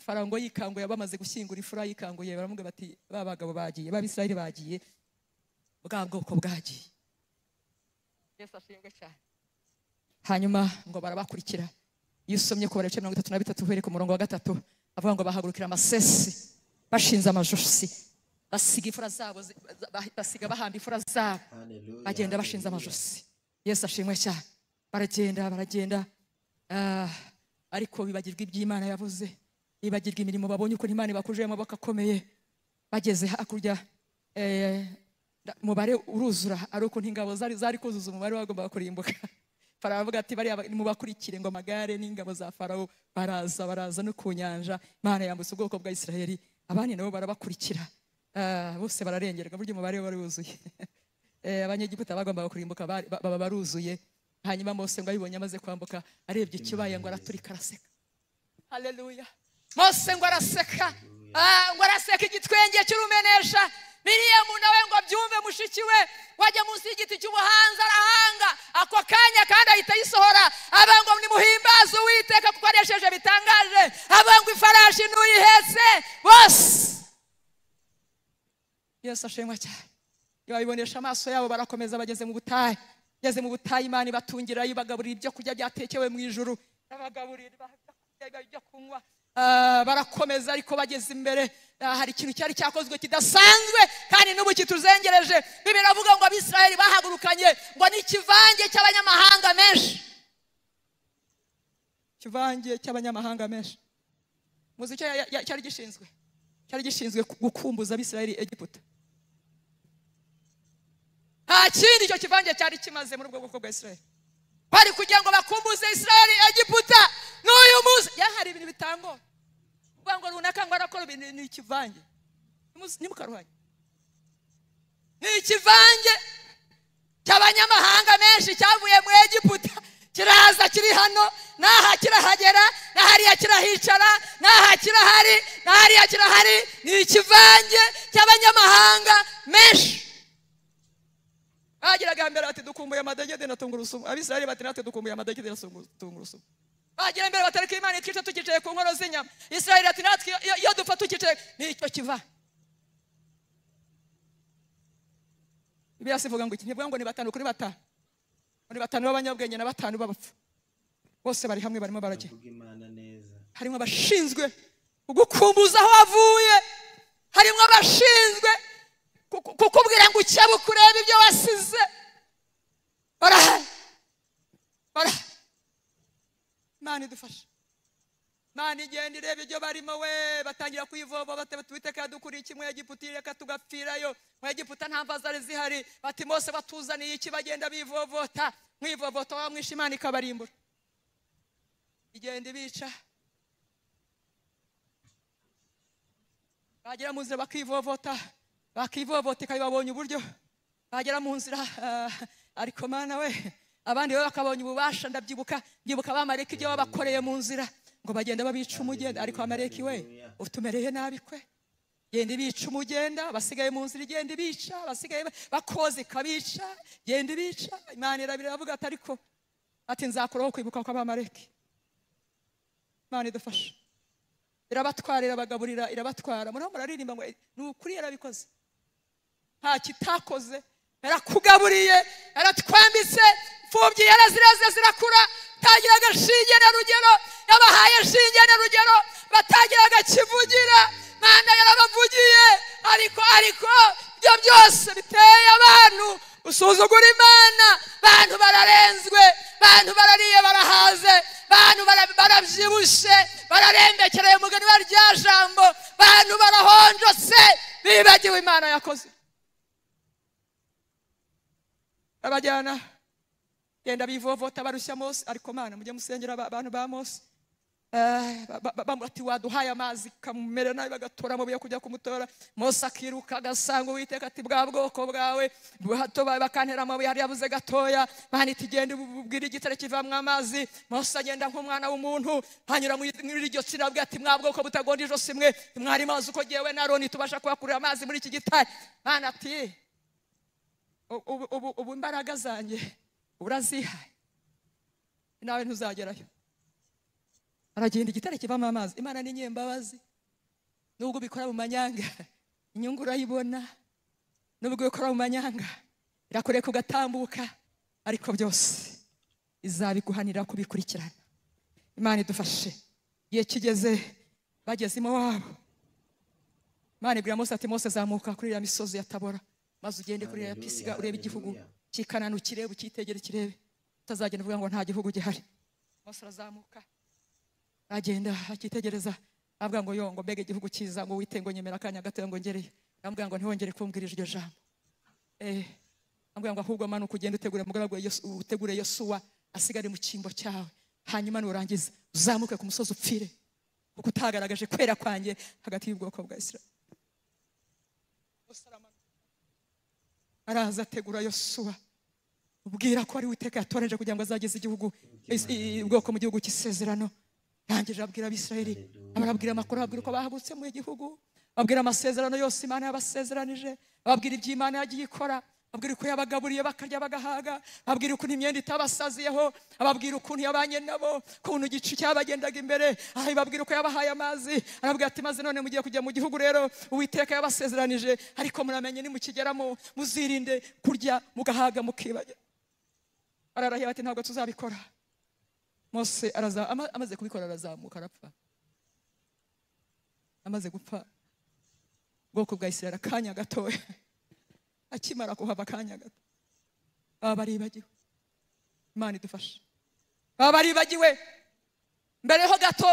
farawo ngo yikanguye bamaze gushyingura ifura yikanguye baramubwira bati ba bagabo bagiye ba bisirayeli bagiye bwa bwoko bwagiye yesu ashimwe cyane hanyuma ngo barabakurikira iyo usomye kubara ibice mirongo itatu na bitatu uhereye ku murongo wa gatatu avuga ngo bahagurukira amasesi bashinze amajosi basiga imfura zabo zi- ba- basiga bahamba imfura zabo bagenda bashinze amajosi yesu ashimwe cyane baragenda baragenda Ah, ariko bibagirwa iby'imana yavuze bibagirwa imirimo babonye ukuntu imana ibakujije amaboko akomeye bageze hakurya eh, nda- umubare uruzura ari ukuntu ingabo zari zari kuzuza umubare wagombaga kurimbuka farawo avuga ati bariya ba- mubakurikire ngo amagare n'ingabo za farawo baraza baraza no ku nyanja imana yambutse ubwoko bwa isirayeli abandi nabo barabakurikira Ah, bose bararengerwa burya umubare wari wuzuye Eh, abanyegiputa bagombaga kurimbuka bari- ba- baba baruzuye hanyuma mose ngo abibonye amaze kwambuka arebye ikibaye ngo araturika araseka haleluya mose ngo araseka Ah, ngo araseka igitwenge cy'urumenesha biriya muntu nawe ngo abyumve mushiki we wajya munsi y'igiti cy'ubuhanzi arahanga ako kanya kandi ahita ayisohora avuga ngo nimuhimbaze uwiteka kuko anesheje bitangaje avuga ngo ifarashi ntuyihetse bose yesu ashimwa cyane iyo babibonesha amaso yabo barakomeza bageze mu butayu bageze mu butayu imana ibatungirayo ibagaburira ibyo kurya byatekewe mu ijuru babagaburira ibyo kurya ibyo kunywa Ah, barakomeza ariko bageze imbere ah, hari ikintu cyari cyakozwe kidasanzwe kandi n'ubu kituzengereje bibiri avuga ngo abisirayeli bahagurukanye ngo ni ikivange cy'abanyamahanga menshi ikivange cy'abanyamahanga menshi muzi icyo ya- ya- cyari gishinzwe cyari gishinzwe gukumbuza abisirayeli egiputa nta kindi icyo kivange cyari kimaze muri ubwo bwoko bwa isirayeli bari kugira ngo bakumbuze israeli egiputa n'uyu munsi ya hari ibintu bitangora uvuga ngo runaka ngo arakora ibintu ni ikivange Nimuzi- ntimukaruhanye ni ikivange cy'abanyamahanga menshi cyavuye mu egiputa kiraza kiri hano n'aha kirahagera n'ahariya kirahicara n'aha kirahari n'ahariya kirahari ni ikivange cy'abanyamahanga menshi bageraga mbere bati dukumbuye amadegede na tungurusumu abisirayeli bati natwe dukumbuye amadegede na sungu- tungurusumu bagera mbere batareka imana itwica tukicaye ku nkono z'inyama isirayeli ati natwe iyo- iyo dupfa tukicaye nicyo kiva bibiliya si ivuga ngo iki ntivuga ngo ni batanu kuri batanu ngo ni batanu b'abanyabwenge na batanu b'abapfu bose bari hamwe barimo barajya Vuga Imana neza. harimo abashinzwe gukumbuza aho wavuye harimo abashinzwe kuku- kukubwira ngo ukebe ukurebe ibyo wasize barahari barahari imana idufashe imana igenda ireba ibyo barimo we batangira kuyivova bati batubiteka yadukuriye iki mwegiputa reka tugapfirayo mwegiputa nta mva zari zihari bati mose batuzaniye iki bagenda bivovota mwivovota wamwisha imana ikabarimbura igenda ibica bagera mu nzira bakivovota bakivovota ikaba ibabonye uburyo bagera mu nzira ah, ariko mana we abandi bo bakabonye ububasha ndabyibuka ndibuka abamarayika ibyo babakoreye mu nzira ngo bagenda babica umugenda ariko abamarayika we utumereye nabi kwe genda ibica umugenda abasigaye mu nzira igenda ibica abasigaye ba- bakoze ikabica igenda ibica imana irabira iravuga ati ariko ati nzakuraho kwibuka kw'abamarayika imana idufashe irabatwara irabagaburira irabatwara muriho muraririmba ngo ni ukuri yarabikoze nta kitakoze yarakugaburiye yaratwambitse imfubyi yarazireze zirakura batagiraga shinge na rugero yabahaye shinge na rugero batagiraga kivugira manda yarabavugiye ariko ariko ibyo byose biteye abantu usuzugura imana bantu bararenzwe bantu barariye barahaze bantu bara- barabyibushye bararembekereye umugani wa rya jambo bantu barahonjose bibagiwe imana yakoze abajyana genda bivovota barushya mose ariko mana mujye musengera aba- abantu ba mose Eh, ba- ba- ba- ati waduhaye amazi kamumera nabi bagatora amabuye yo kujya kumutora mose akiruka agasanga uwiteka ati bwa bwoko bwawe buhato bawe bakantera amabuye hari yabuze gatoya mana iti genda ububwire igitare kivamo amazi mose agenda nk'umwana w'umuntu hanyura muri muri iryo tsina abwira ati mwa bwoko butagonda ijosi mwe mwari mazi uko jyewe na aroni tubasha kubakurira amazi muri iki gitare mana ati ubu ubu- ubu imbaraga zanjye urazihaye nawe ntuzagerayo aragenda igitare kivamo amazi imana ni nyembabazi nubwo ubikora mu manyanga inyungu urayibona nubwo ubikora mu manyanga irakureka ugatambuka ariko byose izabiguhanira kubikurikirana imana idufashe igihe kigeze bageze iwabo imana ibwira mose ati mose zamuka kuri iriya misozi ya tabora maze ugende kuri iriya Hallelujah, pisiga urebe igihugu hallelujah. kikananu ukirebe ukitegere kirebe utazagenda uvuga ngo nta gihugu gihari mose arazamuka agenda akitegereza avuga ngo yo ngo mbega igihugu cyiza ngo wite ngo nyemera akanya gatoya ngo ngereyo amubwira ngo ntiwongere kumbwira iryo jambo eh amubwira ngo ahubwo manuka ugenda utegure umugaragu wa Yosu- utegure yosuwa asigare mu cyimbo cyawe hanyuma nurangiza uzamuke ku musozi upfire kuko utagaragaje kwera kwanjye hagati y'ubwoko bwa isirayeli Mose aramanuka. araza ategura yosuwa ubwira ko ari uwiteka yatoranije kugira ngo azageze igihugu is- i- ubwoko mu gihugu cy'isezerano yangije ababwira abisirayeli abarabwira amakuru ababwira uko bahagutse mu gihugu ababwira amasezerano yose imana yabasezeranije ababwira ibyo imana yagiye ikora ababwira uko yabagaburiye bakarya bagahaga ababwira ukuntu imyenda itabasaziyeho ababwira ukuntu yabanye nabo ukuntu igicu cyabagendaga imbere aha babwira uko yabahaye amazi arababwira ati maze none mugiye kujya mu gihugu rero uwiteka yabasezeranije ariko muramenye nimukigeramo muzirinde kurya mugahaga mukibagira ararahira ati ntabwo tuzabikora mose araza- ama- amaze kubikora arazamuka arapfa amaze gupfa ubwoko bwa isirayeli akanya gatoya akimara kuhava akanya gato baba baribagiwe imana idufashe baba baribagiwe mbere ho gato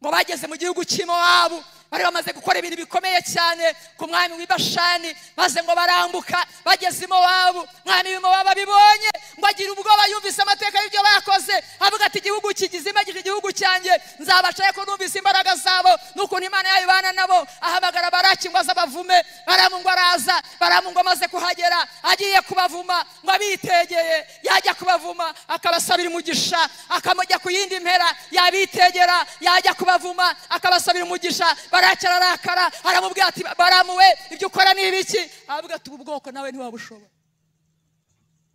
ngo bageze mu gihugu cy'imowabu bari bamaze gukora ibintu bikomeye cyane ku mwami w'i bashani maze ngo barambuka bageze imowabu mwami w'imowabu abibonye ngo agira ubwoba yumvise amateka y'ibyo bakoze avuga ati igihugu kigizima gije igihugu cyanjye nzabacaye ko numvise imbaraga zabo n'ukuntu imana yayibana nabo ahamagara baraki ngo aze abavume baramu ngo araza baramu ngo amaze kuhagera agiye kubavuma ngo abitegeye yajya kubavuma akabasabira umugisha akamujya ku yindi mpera yabitegera yajya kubavuma akabasabira umugisha baracya ararakara aramubwira ati baramuwe ibyo ukora ni ibiki aravuga ati ubu bwoko nawe ntiwabushobora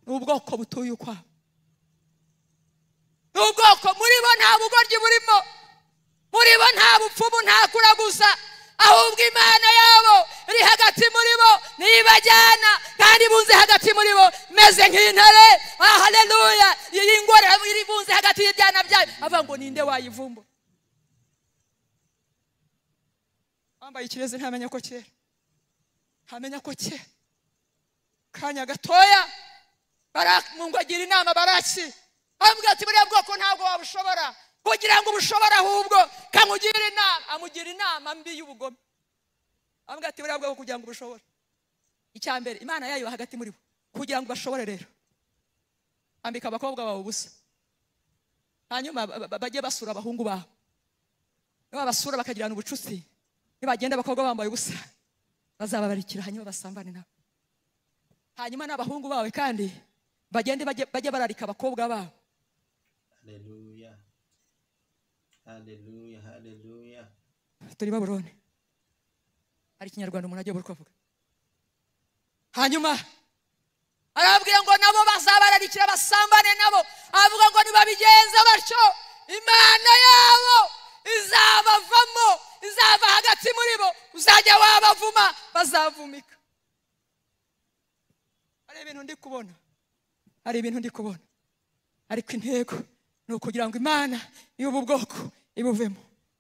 ni ubwoko butuye ukwabo ni ubwoko muri bo nta bugoryi burimo muri bo nta bupfumu nta kuraguza ahubwo imana yabo iri hagati muri bo nibajyana kandi bunze hagati muri bo meze nk'intare ah, haleluya iyi ngore iri bunze hagati y'ibyana byayo avuga ngo ninde wayivumbura wambaye ikirezi ntamenya ko cyera ntamenya ko cyera kanya gatoya Baraki- mu ngo agira inama baraki amubwira ati buriya bwoko ntabwo wabushobora kugira ngo ubushobora ahubwo kamugire inama amugira inama mbi y'ubugome amubwira ati buriya bwoko kugira ngo ubushobore icya mbere imana yayo hagati muri bo kugira ngo bashobore rero ambika abakobwa bawe ubusa hanyuma ba- ba- bajye basura abahungu babo nibabasura bakagirana ubucuti nibagenda abakobwa bambaye ubusa bazababarikira hanyuma basambane nabo hanyuma n'abahungu bawe kandi bagende bajye bajye bararika abakobwa babo Hallelujah. Hallelujah. Hallelujah. turi baburone hari ikinyarwanda umuntu agiye kuvuga hanyuma arababwira ngo nabo bazabararikira basambane nabo avuga ngo nibabigenza batyo imana yabo izabavamo izava hagati muri bo uzajya wabavuma bazavumika hari ibintu ndi kubona hari ibintu ndi kubona ariko intego ni ukugira ngo imana y'ubu bwoko ibuvemo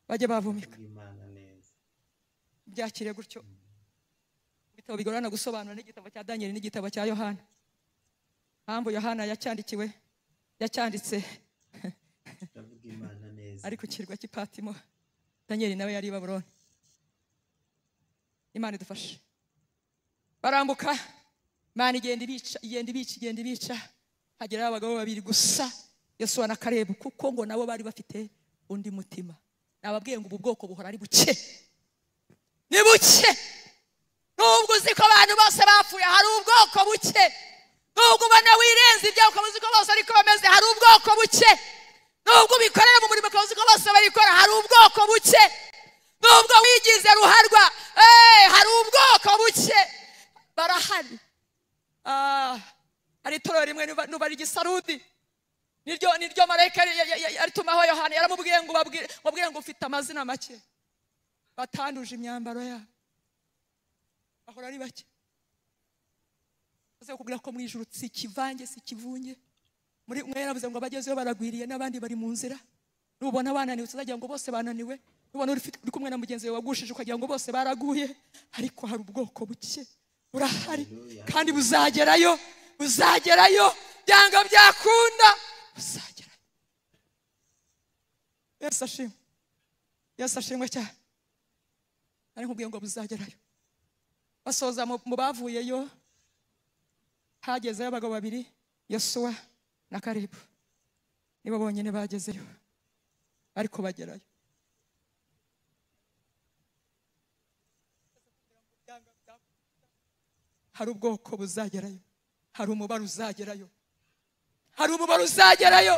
bajye bavumika Imana neza. byakire gutyo ibitabo bigorana gusobanura n'igitabo cya daniel n'igitabo cya yohana mpamvu yohana yacyandikiwe yacyanditse Ndavuga Imana neza. ari ku kirwa cy'ipatimo daniel nawe yari i baburoni imana idufashe barambuka imana igenda ibica igenda ibica igenda ibica hageraho abagabo babiri gusa yosuwa na karebu kuko ngo nabo bari bafite undi mutima nababwiye ngo ubu bwoko buhora ari buke ni buke nubwo uzi ko abantu bose bapfuye hari ubwoko buke nubwo ubona wirenze ibyawe ukaba uzi ko bose ariko bameze hari ubwoko buke nubwo ubikorera mu murimo ukaba uzi ko bose bayikora hari ubwoko buke nubwo wigize ruharwa eh, hari ubwoko buke barahari Ah, hari itorero rimwe nuba- nuba ari igisarudi niryo niryo marayika yari- yari- yari- yaritumaho yohana yaramubwiye ngo ubabwire- ubabwire ngo ufite amazina make batanduje imyambaro yabo bahora ari bake maze kukubwira ko mu ijuru si ikivange si ikivunge muri umwe yaravuze ngo abagezeyo baragwiriye n'abandi bari mu nzira nubona bananiwe tuzagira ngo bose bananiwe nubona uri ufite- uri kumwe na mugenzi wawe wagushije ukagira ngo bose baraguye ariko hari ubwoko buke burahari kandi buzagerayo buzagerayo byanga byakunda buzagerayo yesu ashimwe yesu ashimwe cyane ari nkubwiye ngo buzagerayo basoza mu mu bavuyeyo hagezeyo abagabo babiri yosuwa na karibu nibo bonyine bagezeyo ariko bagerayo hari ubwoko buzagerayo hari umubare uzagerayo hari umumaro uzagerayo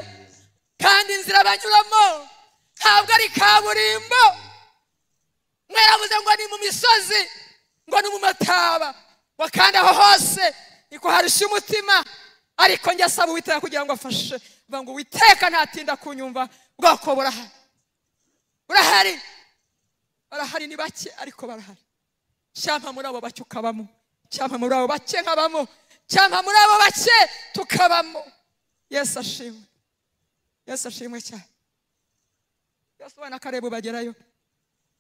kandi inzira banyuramo ntabwo ari kaburimbo mwaravuze ngo ni mu misozi ngo ni mu mataba wakanda aho hose niko harushya umutima ariko njye asaba uwiteka kugira ngo afashe vuga ngo uwiteka ntatinda kunyumva bwoko burahari burahari barahari ni bake ariko barahari cyangwa muri abo bake ukabamo cyangwa muri abo bake nkabamo cyangwa muri abo bake tukabamo yesu ashimwe yesu ashimwe cyane yesu ubona ko areba bagerayo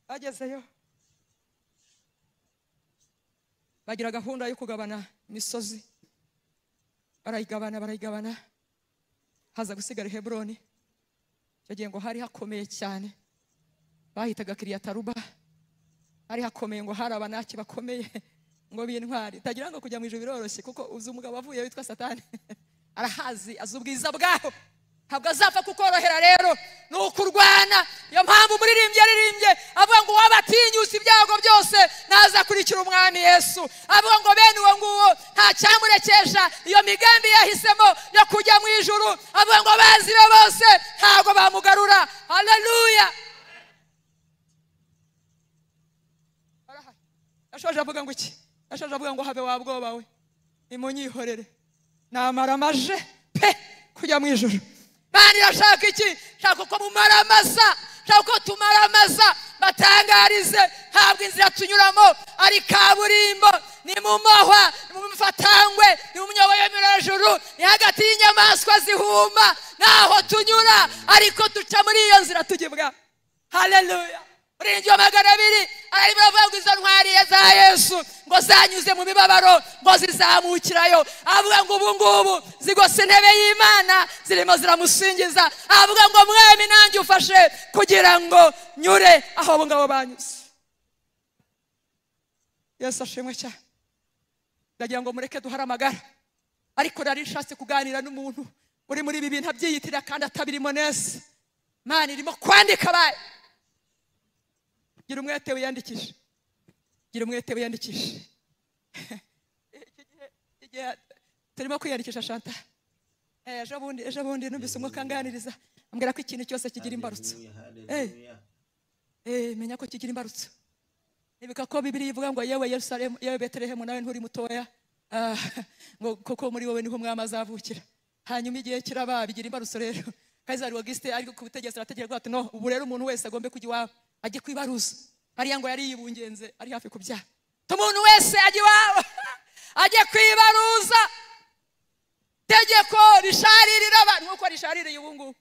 bagezeyo bagira gahunda yo kugabana imisozi barayigabana barayigabana haza gusigara heburoni icyo gihe ngo hari hakomeye cyane bahitaga kiriyataruba hari hakomeye ngo hari abanaki bakomeye ngo b'intwari utagira ngo kujya mu ijoro biroroshye kuko uzi umugabo avuye witwa satani arahazi azi ubwiza bwaho ntabwo azapfa kukorohera rero ni ukurwana niyo mpamvu umuririmbyi yaririmbye avuga ngo uwaba atinyutse ibyago byose ntazakurikira umwami yesu avuga ngo bene uwo nguwo nta cyamurekesha iyo migambi yahisemo yo kujya mu ijoro avuga ngo abazi be bose ntabwo bamugarura haleluya barahari yashoje avuga ngo iki yashoje avuga ngo habe wabwoba we nimunyihorere namara amaje pe kujya mu ijoro mani irashaka iki shaka uko mumara amasa shaka uko tumara amasa batangarize ntabwo inzira tunyuramo ari kaburimbo ni mu mahwa ni mu mifatangwe ni mu myobo yo mirajuru ni hagati y'inyamaswa zihuma naho tunyura ariko duca muri iyo nzira tujya ibwami haleluya urinzi wa magana abiri arimo aravuga ngo izo ntwari za yesu ngo zanyuze mu mibabaro ngo zizamukirayo avuga ngo ubu ngubu zigose intebe y'imana zirimo ziramusingiza avuga ngo mwemi nanjye ufashe kugira ngo nyure aho abo ngabo banyuze yesu ashimwe cyane ndagira ngo mureke duhare amagara ariko nari nshatse kuganira n'umuntu uri muri ibi bintu abyiyitirira kandi atabirimo neza mani irimo kwandika abaye gira umwete wiyandikishe gira umwete wiyandikishe Iki gihe turimo kwiyandikisha shanta Eh, ejo bundi ejo bundi numvise umwe akanganiriza ambwira ko ikintu cyose kigira imbarutso Hallelujah, hallelujah. Eh, menya ko kigira imbarutso nibuka ko bibiri ivuga ngo yewe yerusalemu yewe betelehemu nawe nturi mutoya Ah, ngo kuko muri wowe niho umwami azavukira hanyuma igihe kiraba bigira imbarutso rero kayizari wagisite ariko ku butegetsi arategeka ati no ubu rero umuntu wese agombe kujya iwabo ajye kwibaruza hariya ngo yari yibungenze ari hafi kubyara umuntu wese ajya iwabo ajye kwibaruza tegeko risharirira abantu nk'uko rishaririye ubu ngubu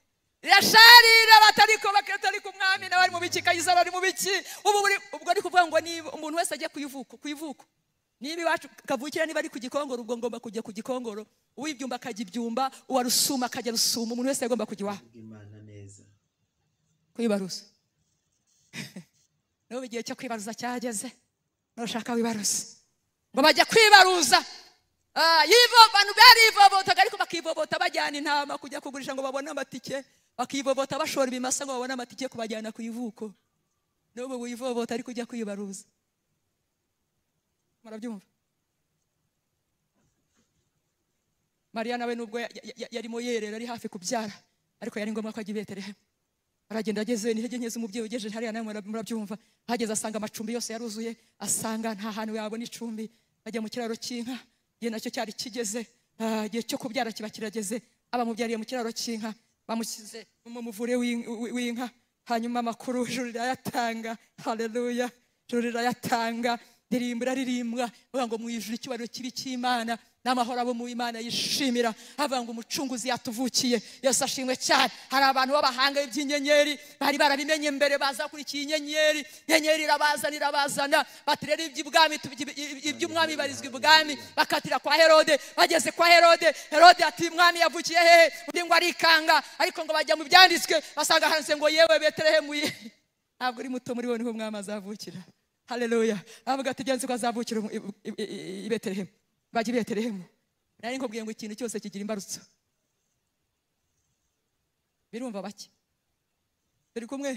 rirasharira batariko bakatari ku mwami nawe ari mu biki kayizari ari mu biki ubu buri ubwo ari kuvuga ngo niba umuntu wese ajya ku ivuko ku ivuko niba iwacu kavukira niba ari ku gikongoro ubwo ngomba kujya ku gikongoro uw'ibyumba akajya ibyumba uwa rusuma akajya rusuma umuntu wese agomba kujya iwabo Imana neza. kwibaruza n'ubu igihe cyo kwibaruza cyageze nushaka wibaruze ngo bajya kwibaruza Ah, yivo abantu barivovota ariko bakivovota bajyana intama kujya kugurisha ngo babone amatike bakivovota bashora ibimasa ngo babone amatike kubajyana ku ivuko n'ubu wivovota ariko ujya kwibaruza murabyumva mariya nawe nubwo ya- ya- ya- yarimo yerera ari hafi kubyara ariko yari ngombwa ko ajya i betelehemu aragenda ageze intege nke z'umubyeyi ugejeje hariya nawe murab- murabyumva ahageze asanga amacumbi yose yaruzuye asanga nta hantu yabona icumbi ajya mu kiraro cy'inka igihe nacyo cyari kigeze ah, igihe cyo kubyara kiba kirageze abamubyariye mu kiraro cy'inka bamushyize mu muvure w'in- w- w'inka hanyuma amakuru ijuru rirayatanga haleluya ijuru rirayatanga ndirimbo iraririmbwa avuga ngo mu ijuru icyubahiro kibi cy'imana n'amahoro abo mu imana yishimira avuga ngo umucunguzi yatuvukiye yesu ashimwe cyane hari abantu b'abahanga iby'inyenyeri bari barabimenye mbere baza kurikiye inyenyeri inyenyeri irabazana irabazana bati rero iby'ibwami tu- iby- iby- iby'umwami barizwa ibwami bakatira kwa herode bageze kwa herode herode ati umwami yavukiye hehe undi ngo arikanga ariko ngo bajya mu byanditswe basanga handitse ngo yewe betelehemu ye- ntabwo uri muto muri bo niho umwami azavukira haleluya avuga ati genzi ko azavukira umu- i- i- i- i betelehemu bajya i betelehemu nari nkubwiye ngo ikintu cyose kigira imbarutso birumva bake turi kumwe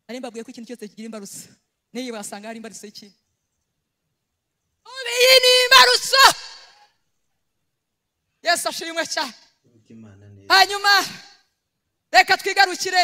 nari mbabwiye ko ikintu cyose kigira imbarutso n'iyi wasanga hari imbarutso y'ikindi ubu iyi ni imbarutso yesu ashimwe cyane Thank ry'imana neza hanyuma reka twigarukire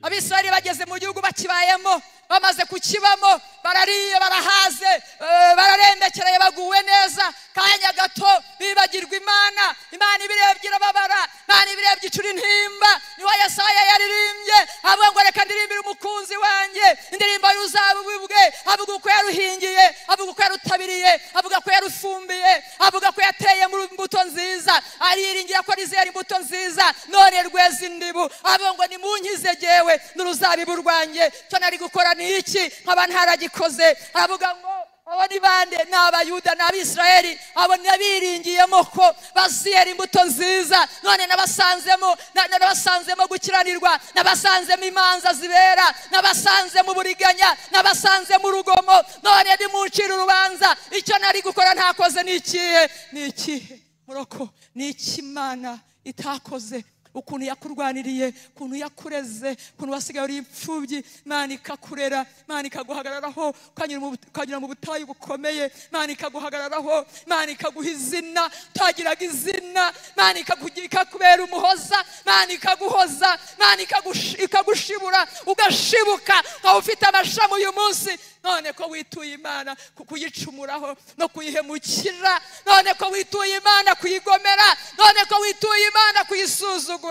abisirayeli bageze mu gihugu bakibayemo bamaze kukibamo barariye barahaze eh, bararendekereye baguwe neza kanya gato bibagirwa imana imana ibirebye irababara imana ibirebye icura intimba niho yesaya yaririmbye avuga ngo reka ndirimbire umukunzi wanjye indirimbo y'uzabubwe avuga uko yaruhingiye avuga uko yarutabiriye avuga ko yarufumbiye avuga ko yateye mu mbuto nziza ariringira ko rizera imbuto nziza none rweza indibu avuga ngo nimunkize gewe n'uruzabibu rwanjye cyo nari gukora ni iki nkaba ntaragikoze aravuga ngo abo ni bande ni abayuda ni abisirayeli abo nabiringiyemo ko baziyera imbuto nziza none nabasanzemo na- na- nabasanzemo gukiranirwa nabasanzemo imanza zibera nabasanzemo uburiganya nabasanzemo urugomo none nimuncire urubanza icyo nari gukora ntakoze ni ikihe ni ikihe muroko ni ikimana itakoze ukuntu yakurwaniriye ukuntu yakureze ukuntu wasigaye uri imfubyi imana ikakurera imana ikaguhagararaho ukanyura mu but- ukanyura mu butayu bukomeye imana ikaguhagararaho imana ikaguha izina utagiraga izina imana ikakugi- ikakubera umuhoza imana ikaguhoza imana ikagushi- ikagushibura ugashibuka nkaba ufite amashami uyu munsi none ko wituye imana ku- kuyicumuraho no kuyihemukira none ko wituye imana kuyigomera none ko wituye imana kuyisuzugura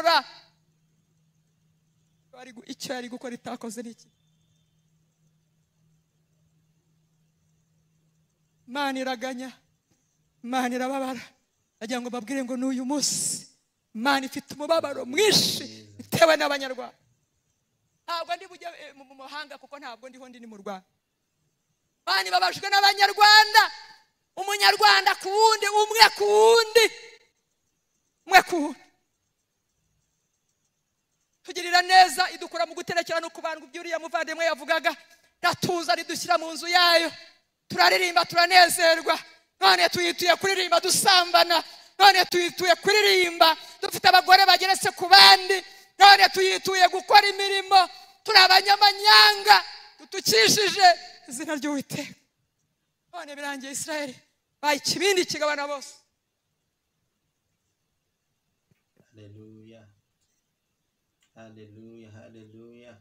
Bari gu- icyo yari gukora itakoze ni iki imana iraganya imana irababara agira ngo babwire ngo ni uyu munsi imana ifite umubabaro mwinshi bitewe n'abanyarwanda ntabwo ndi bujye eh, mu mu mahanga kuko ntabwo ndiho ndi ni mu rwanda bani babajwe n'abanyarwanda umunyarwanda ku wundi umwe ku wundi umwe ku wundi tugirira neza idukura mu guterekera no kubandwa ibyo uriya muvandimwe yavugaga iratuza ridushyira mu nzu yayo turaririmba turanezerwa none tuyituye kuririmba dusambana none tuyituye kuririmba dufite abagore bageretse ku bandi none tuyituye gukora imirimo turi abanyamanyanga dutukishije izina ry'uwiteka none birangiye isirayeli baye ikibindi kigabana bose haleluya haleluya haleluya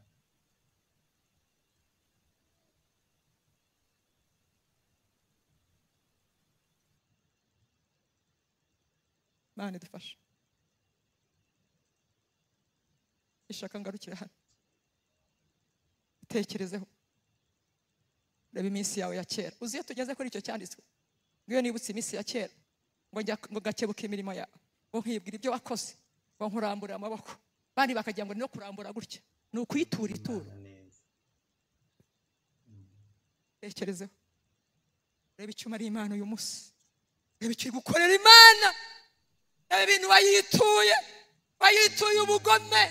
mana idufashe ishaka ngarukire hano utekerezeho reba iminsi yawe ya kera uzi iyo tugeze kuri icyo cyanditswe ngiyo nibutse iminsi ya kera ngo njya ngo gakebuke imirimo yawe ngo nkibwira ibyo wakoze ngo nkurambure amaboko abandi bakagira ngo ni no kurambura gutya ni ukuyitura ituro imana neza tekerezeho reba icyo umariye imana uyu munsi reba icyo uri gukorera imana reba ibintu wayituye wayituye ubugome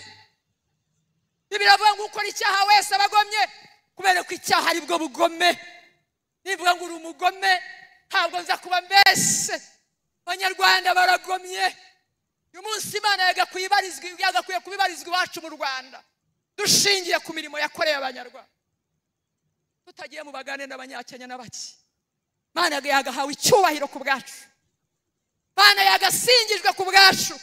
biravuga ngo ukora icyaha wese aba agomye kubera ko icyaha ari bwo bugome nivuga ngo uri umugome ntabwo nza kuba mbese abanyarwanda baragomye uyu munsi imana yagakwiye ibarizwa- yagakwiye kuba ibarizwa iwacu mu rwanda dushingiye ku mirimo yakoreye abanyarwanda tutagiye mu bagande n'abanyakenya n'abaki mana yagahawe icyubahiro ku bwacu mana yagasingijwe ku bwacu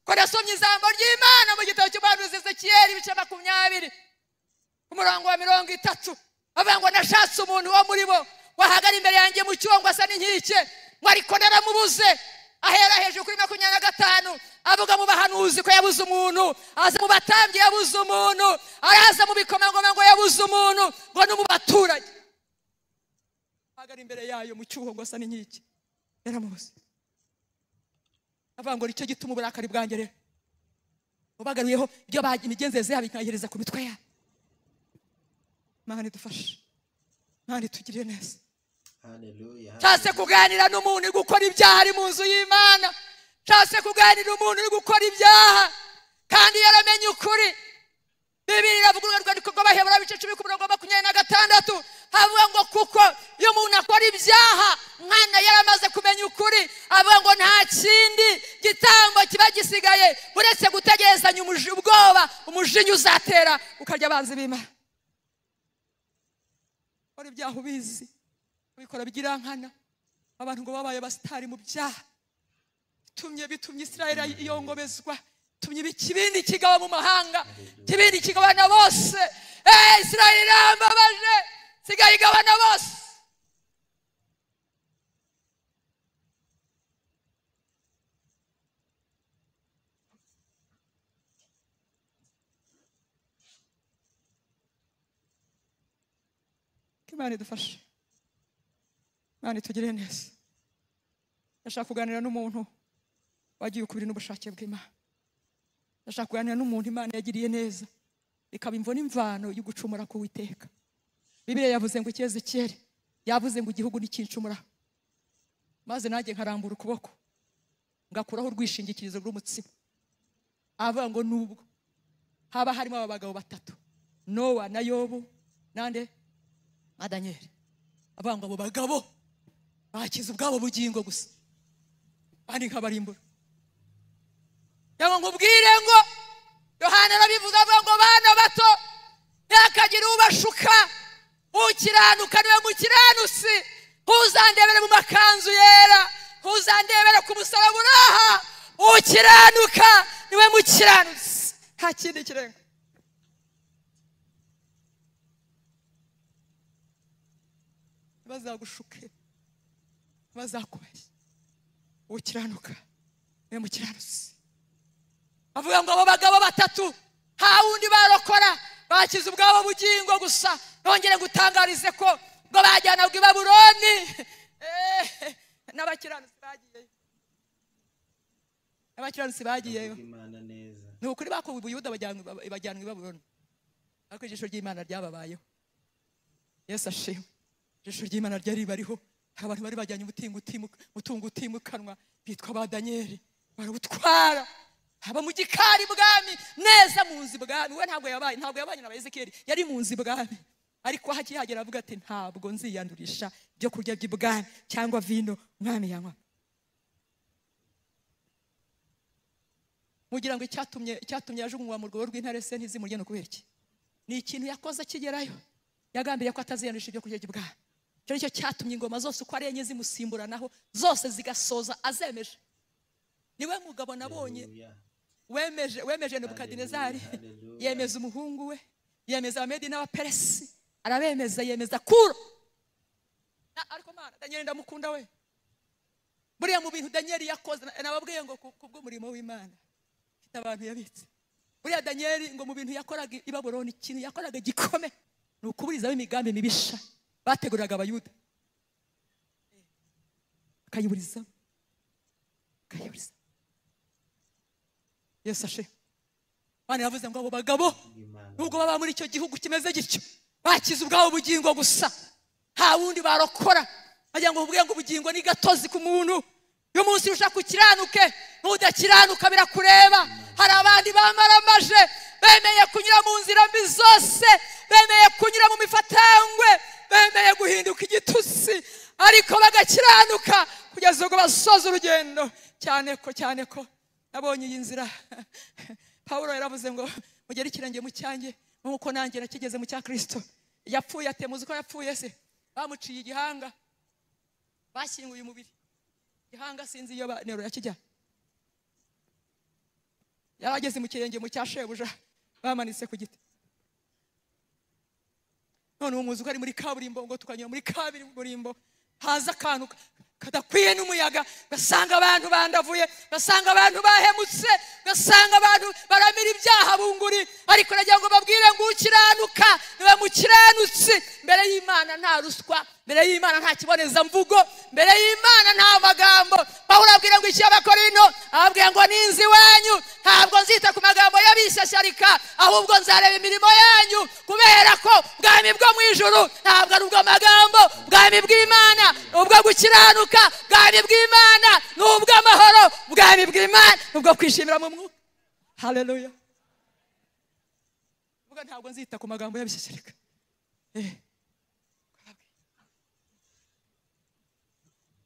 ko nasomye ijambo ry'imana mu gitabo cy'umuhanuzi ezekiyeli ibice makumyabiri ku murongo wa mirongo itatu bavuga ngo nashatse umuntu wo muri bo wahagara imbere yanjye mu cyongo asa n'inkike ngo ariko naramubuze ahera hejuru kuri makumyabiri na gatanu avuga mu bahanuzi ko yabuze umuntu aza mu batambyi yabuze umuntu araza mu bikomangoma ngo yabuze umuntu ngo ni mu baturage ahagara imbere yayo mu cyuho ngo asa n'inkike yaramubuze avuga ngo nicyo gituma uburakari bwanjye rero ubagaruyeho ibyo bajya imigenzereze yabo ikayihereza ku mitwe yabo mana idufashe mana itugirire neza haleluya nshatse kuganira n'umuntu uri gukora ibyaha ari mu nzu y'imana nshatse kuganira umuntu uri gukora ibyaha kandi yaramenye ukuri bibiri iravuga urwandiko rw'abahebura bice cumi ku murongo wa makumyabiri na gatandatu havuga ngo kuko iyo umuntu akora ibyaha umwana yaramaze kumenya ukuri avuga ngo nta kindi gitambo kiba gisigaye uretse gutegerezanya umuji- ubwoba umujinya uzatera ukarya abanzi b'imana ukora ibyaha ubizi abikora by'irankana abantu ngo babaye abasitari mu byaha bitumye bitumye isirayeli yongobezwa tumye ikibindi kigaba mu mahanga ikibindi kigabana bose eee israel irambabaje sigaye igabana bose ko imana idufashe imana itugirire neza ndashaka kuganira n'umuntu wagiye ukubiri n'ubushake bw'imana ndashaka kuganira n'umuntu imana yagiriye neza ikaba imvo n'imvano yo gucumura ku witeka bibiliya yavuze ngo icyeze cyere yavuze ngo igihugu ntikincumura maze nanjye nkarambura ukuboko ngakuraho urwishingikirizo rw'umutsima avuga ngo nubwo haba harimo aba bagabo batatu nowa na yobu nande na daniyeli avuga ngo abo bagabo bakize ubwabo bugingo gusa kandi nkabarimbura cyangwa ngo ubwire ngo yohana arabivuze avuga ngo bana bato ntihakagire ubashuka ukiranuka niwe mukiranutsi ntuzandebere mu makanzu yera ntuzandebere ku musaraba uri aha ukiranuka niwe mukiranutsi nta kindi kirenga ntibazagushuke ntibazakubeshye ukiranuka niwe mukiranutsi avuga ngo abo bagabo batatu nta wundi barokora bakize ubwabo bugingo gusa nongere gutangarize ko ngo bajyanaga i baburoni Eh, n'abakiranutsi bagiyeyo n'abakiranutsi bagiyeyo imana neza ni ukuri bakuwe ubuyuda bajyanwa- bajyanwa i baburoni ariko ijisho ry'imana ryababayeho yesu ashimwe ijisho ry'imana ryari bariho hari abantu bari bajyanye umutungo utimu- umutungo utimukanwa bitwa ba daniyeli barawutwara haba mu gikari bwami neza mu nzu bwami we ntabwo yabaye ntabwo yabanye na ezekiyeli yari mu nzu bwami ariko aho akihagera avuga ati ntabwo nziyandurisha ibyo kurya by'ibwami cyangwa vino umwami yanywa mugira ngo icyatumye icyatumye yajugunywa mu rwego rw'intare se ntizimurye no kubera iki ni ikintu yakoze akigerayo yagambiriye ko ataziyanisha ibyo kurya by'ibwami icyo nicyo cyatumye ingoma zose uko ari enye zimusimburanaho zose zigasoza azemeje niwe mugabo nabonye Hallelujah. wemeje wemeje nebukadinezari Hallelujah, hallelujah. yemeza umuhungu we yemeza abamedi n'abaperesi arabemeza yemeza kuro Na- ariko mana daniel ndamukunda we buriya mu bintu daniel yakoze na- nababwiye ngo ku- kubw'umurimo w'imana mfite abantu yabitse buriya daniyeli ngo mu bintu yakoraga i baburoni ikintu yakoraga gikome ni ukuburizamo imigambi mibisha bateguriraga abayuda akayiburizamo akayiburizamo yesu ashe bana yavuze ngo abo bagabo Imana. nubwo baba muri icyo gihugu kimeze gityo bakize ubwabo bugingo gusa nta wundi barokora bagira ngo bubwire ngo ubugingo ni gatozi ku muntu uyu munsi ushaka ukiranuke n'udakiranuka birakureba hari abandi bamaramaje bemeye kunyura mu nzira mbi zose bemeye kunyura mu mifatangwe bemeye guhinduka igitutsi ariko bagakiranuka kugeza ubwo basoza urugendo cyane ko cyane ko nabonye iyi nzira pawulo yaravuze ngo mugere ikirenge mu cyanjye nk'uko nanjye nakigeze mu cya kirisito yapfuye ate muzi ko yapfuye se bamuciye igihanga bashyinguye umubiri igihanga sinzi iyo ba- nero yakijya yari ageze mu kirenge mu cya shebuja bamanitse ku giti none ubu muzi ko ari muri kaburimbo ngo tukanyura muri kaburimbo haza akantu kadakwiye n'umuyaga gasanga abantu bandavuye gasanga abantu bahemutse gasanga abantu baramira ibyaha bunguri ariko nagira ngo babwire ngo ukiranuka niba mukiranutse mbere y'imana nta ruswa mbere y'imana nta kibonezamvugo mbere y'imana nta magambo pawulo ababwira ngo icy'abakorino ababwira ngo ninzi iwanyu ntabwo nzita ku magambo y'abishyashyarika ahubwo nzareba imirimo yanyu kubera ko bwami bwo mu ijuru ntabwo ari ubw'amagambo bwami bw'imana ni ubwo gukiranuka bwami bw'imana ni ubw'amahoro bwami bw'imana ni ubwo kwishimira mu mwuka haleluya uvuga ntabwo nzita ku magambo y'abishyashyarika Eh.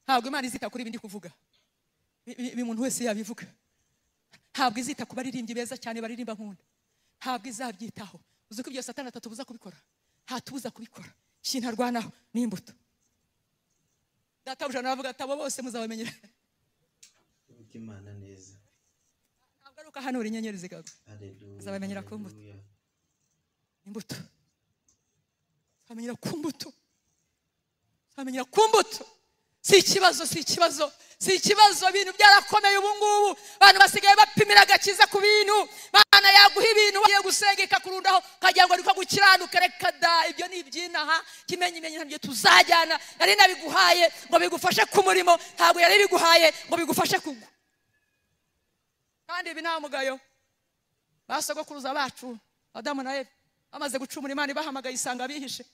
ntabwo imana izita kuri ibi ndi kuvuga Ibi- ibi ibi umuntu wese yabivuga ntabwo izita ku baririmbyi beza cyane baririmba nkunda ntabwo izabyitaho uzi ko ibyo satani atatubuza kubikora ntatubuza kubikora ikintu arwanaho ni imbuto databuja nawe avuga ati abo bose muzabamenyera Imana neza ntabwo ari uko ukahanura inyenyeri zikagwa Haleluya. Azabamenyera ku mbuto. Haleluya. imbuto uzamenyera ku mbuto uzamenyera ku mbuto si ikibazo si ikibazo si ikibazo ibintu byarakomeye ubu ngubu abantu basigaye bapimira agakiza ku bintu Imana yaguha ibintu wagiye gusenga ikakurundaho ukagira ngo niko gukiranuka reka da ibyo ni iby'inaha kimenye imenye ntabyo tuzajyana yari nabiguhaye ngo bigufashe ku murimo ntabwo yari biguhaye ngo bigufashe kugwa kandi ibi nta mugayo ba sogokuruza bacu adamu na eve bamaze gucumura imana ibahamagaye isanga bihishe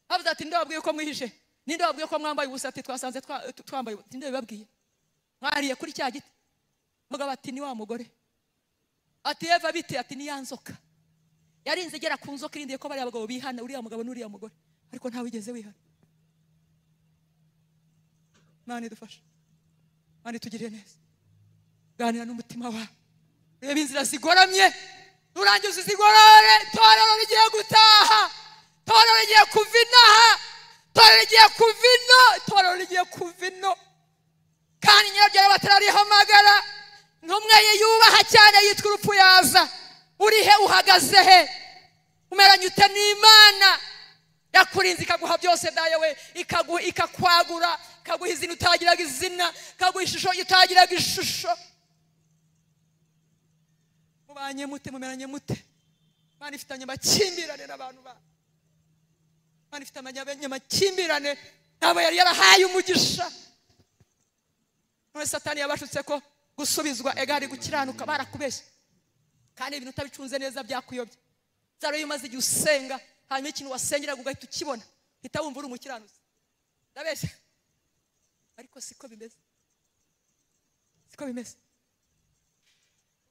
bavuze ati ninde wabwiye ko mwihishe ninde wabwiye ko mwambaye ubusa ati twasanze twa- tu- twambaye ubusa?" ninde wabibabwiye mwariye kuri cya giti mugabo ati ni wa mugore ati eva bite ati ni ya nzoka yarinze igera ku nzoka irindiye ko bariya bagabo bihana uriya mugabo n'uriya mugore ariko ntawe wigeze wihana imana idufashe imana itugirire neza ganira n'umutima wawe reba inzira zigoramye nurangiza izigorore torero rigiye gutaha torero rigiye kuva inaha torero rigiye kuva ino torero rigiye kuva ino kandi nyirabyo rero batararihamagara ntumwe ye yubaha cyane yitwa urupfu yaza uri he uhagaze he umeranye ute n'imana yakurinze ikaguha byose dayo we ikagu- ikakwagura ikaguha izina utagiraga izina ikaguha ishusho utagiraga ishusho mubanye mute mumeranye mute imana ifitanye amakimbirane n'abantu ba imana ifitanye amakimbirane ntabwo yari yarahaye umugisha none satani yabashutse ko gusubizwa egari gukiranuka barakubeshye kandi ibintu utabicunze neza byakuyobya byaba iyo umaze igihe usenga hanyuma ikintu wasengeraga ugahita ukibona uhita wumva uri umukiranutsi ndabeshya ariko siko bimeze siko bimeze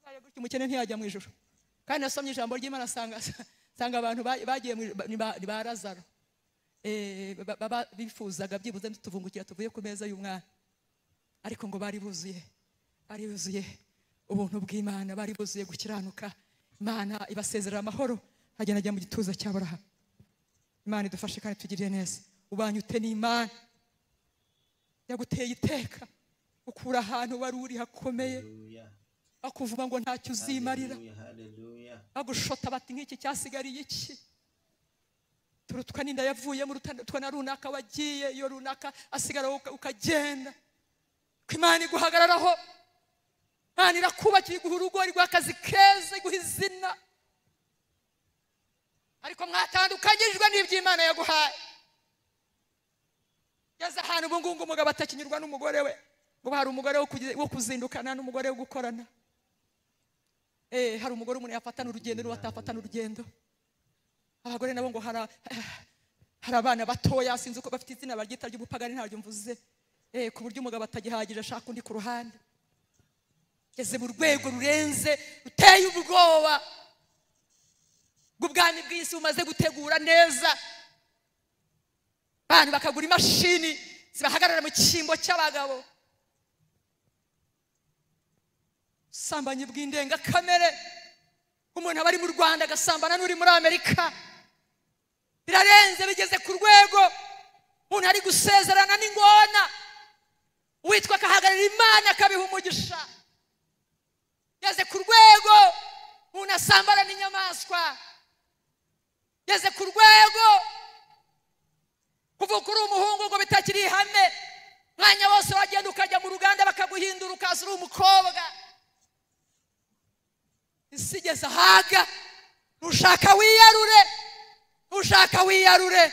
Ubaye gutyo umukene ntiyajya mu ijoro kandi nasomye ijambo ry'imana asanga asanga abantu ba- bagiye mu ijuru- ni ba- ni ba lazaro Eh, ba- ba- ba- bifuzaga byibuze tuvungukira tuvuye ku meza y'umwana ariko ngo bari buzuye bari buzuye ubuntu bw'imana bari buzuye gukiranuka imana ibasezerera amahoro hagenda ajya mu gituza cya burahamu imana idufashe kandi tugirire neza ubanye ute n'imana yaguteye iteka ukura ahantu wari uri hakomeye Haleluya. bakuvuga ngo ntacyo uzimarira Haleluya. Haleluya. bagushota bati nk'iki cyasigariye iki turutwa n'inda yavuyemo urutwa na runaka wagiye iyo runaka asigara wowe uka- ukagenda ko imana iguhagararaho imana irakubakira iguha urugo iguha akazi keza iguha izina ariko mwatandukanyijwe n'iby'imana yaguhaye ugeze ahantu ubu ngubu umugabo atakinyurwa n'umugore we ngo hari umugore wo kugi- wo kuzindukana n'umugore wo gukorana Eh, hari umugore umuntu yafatana urugendo n'uwo atafatana urugendo abagore nabo ngo hari hari abana batoya sinzi uko bafite izina baryita ry'ubupagani ntaryo mvuze Eh, ku buryo umugabo atagihagije ashaka undi ku ruhande ugeze mu rwego rurenze ruteye ubwoba bw'ubwami bw'isi bumaze gutegura neza abantu bakagura imashini zibahagarara mu cyimbo cy'abagabo ubusambanyi bw'indengakamere umuntu aba ari mu rwanda agasambana n'uri muri amerika birarenze bigeze ku rwego umuntu ari gusezerana n'ingona uwitwa akahagarara imana akabiha umugisha yageze ku rwego umuntu asambana n'inyamaswa yageze ku rwego kuvuka uri umuhungu ngo bitakiri ihame umwanya wose wagenda ukajya mu ruganda bakaguhindura ukaza uri umukobwa isi igeze ahaga nushaka wiyarure nushaka wiyarure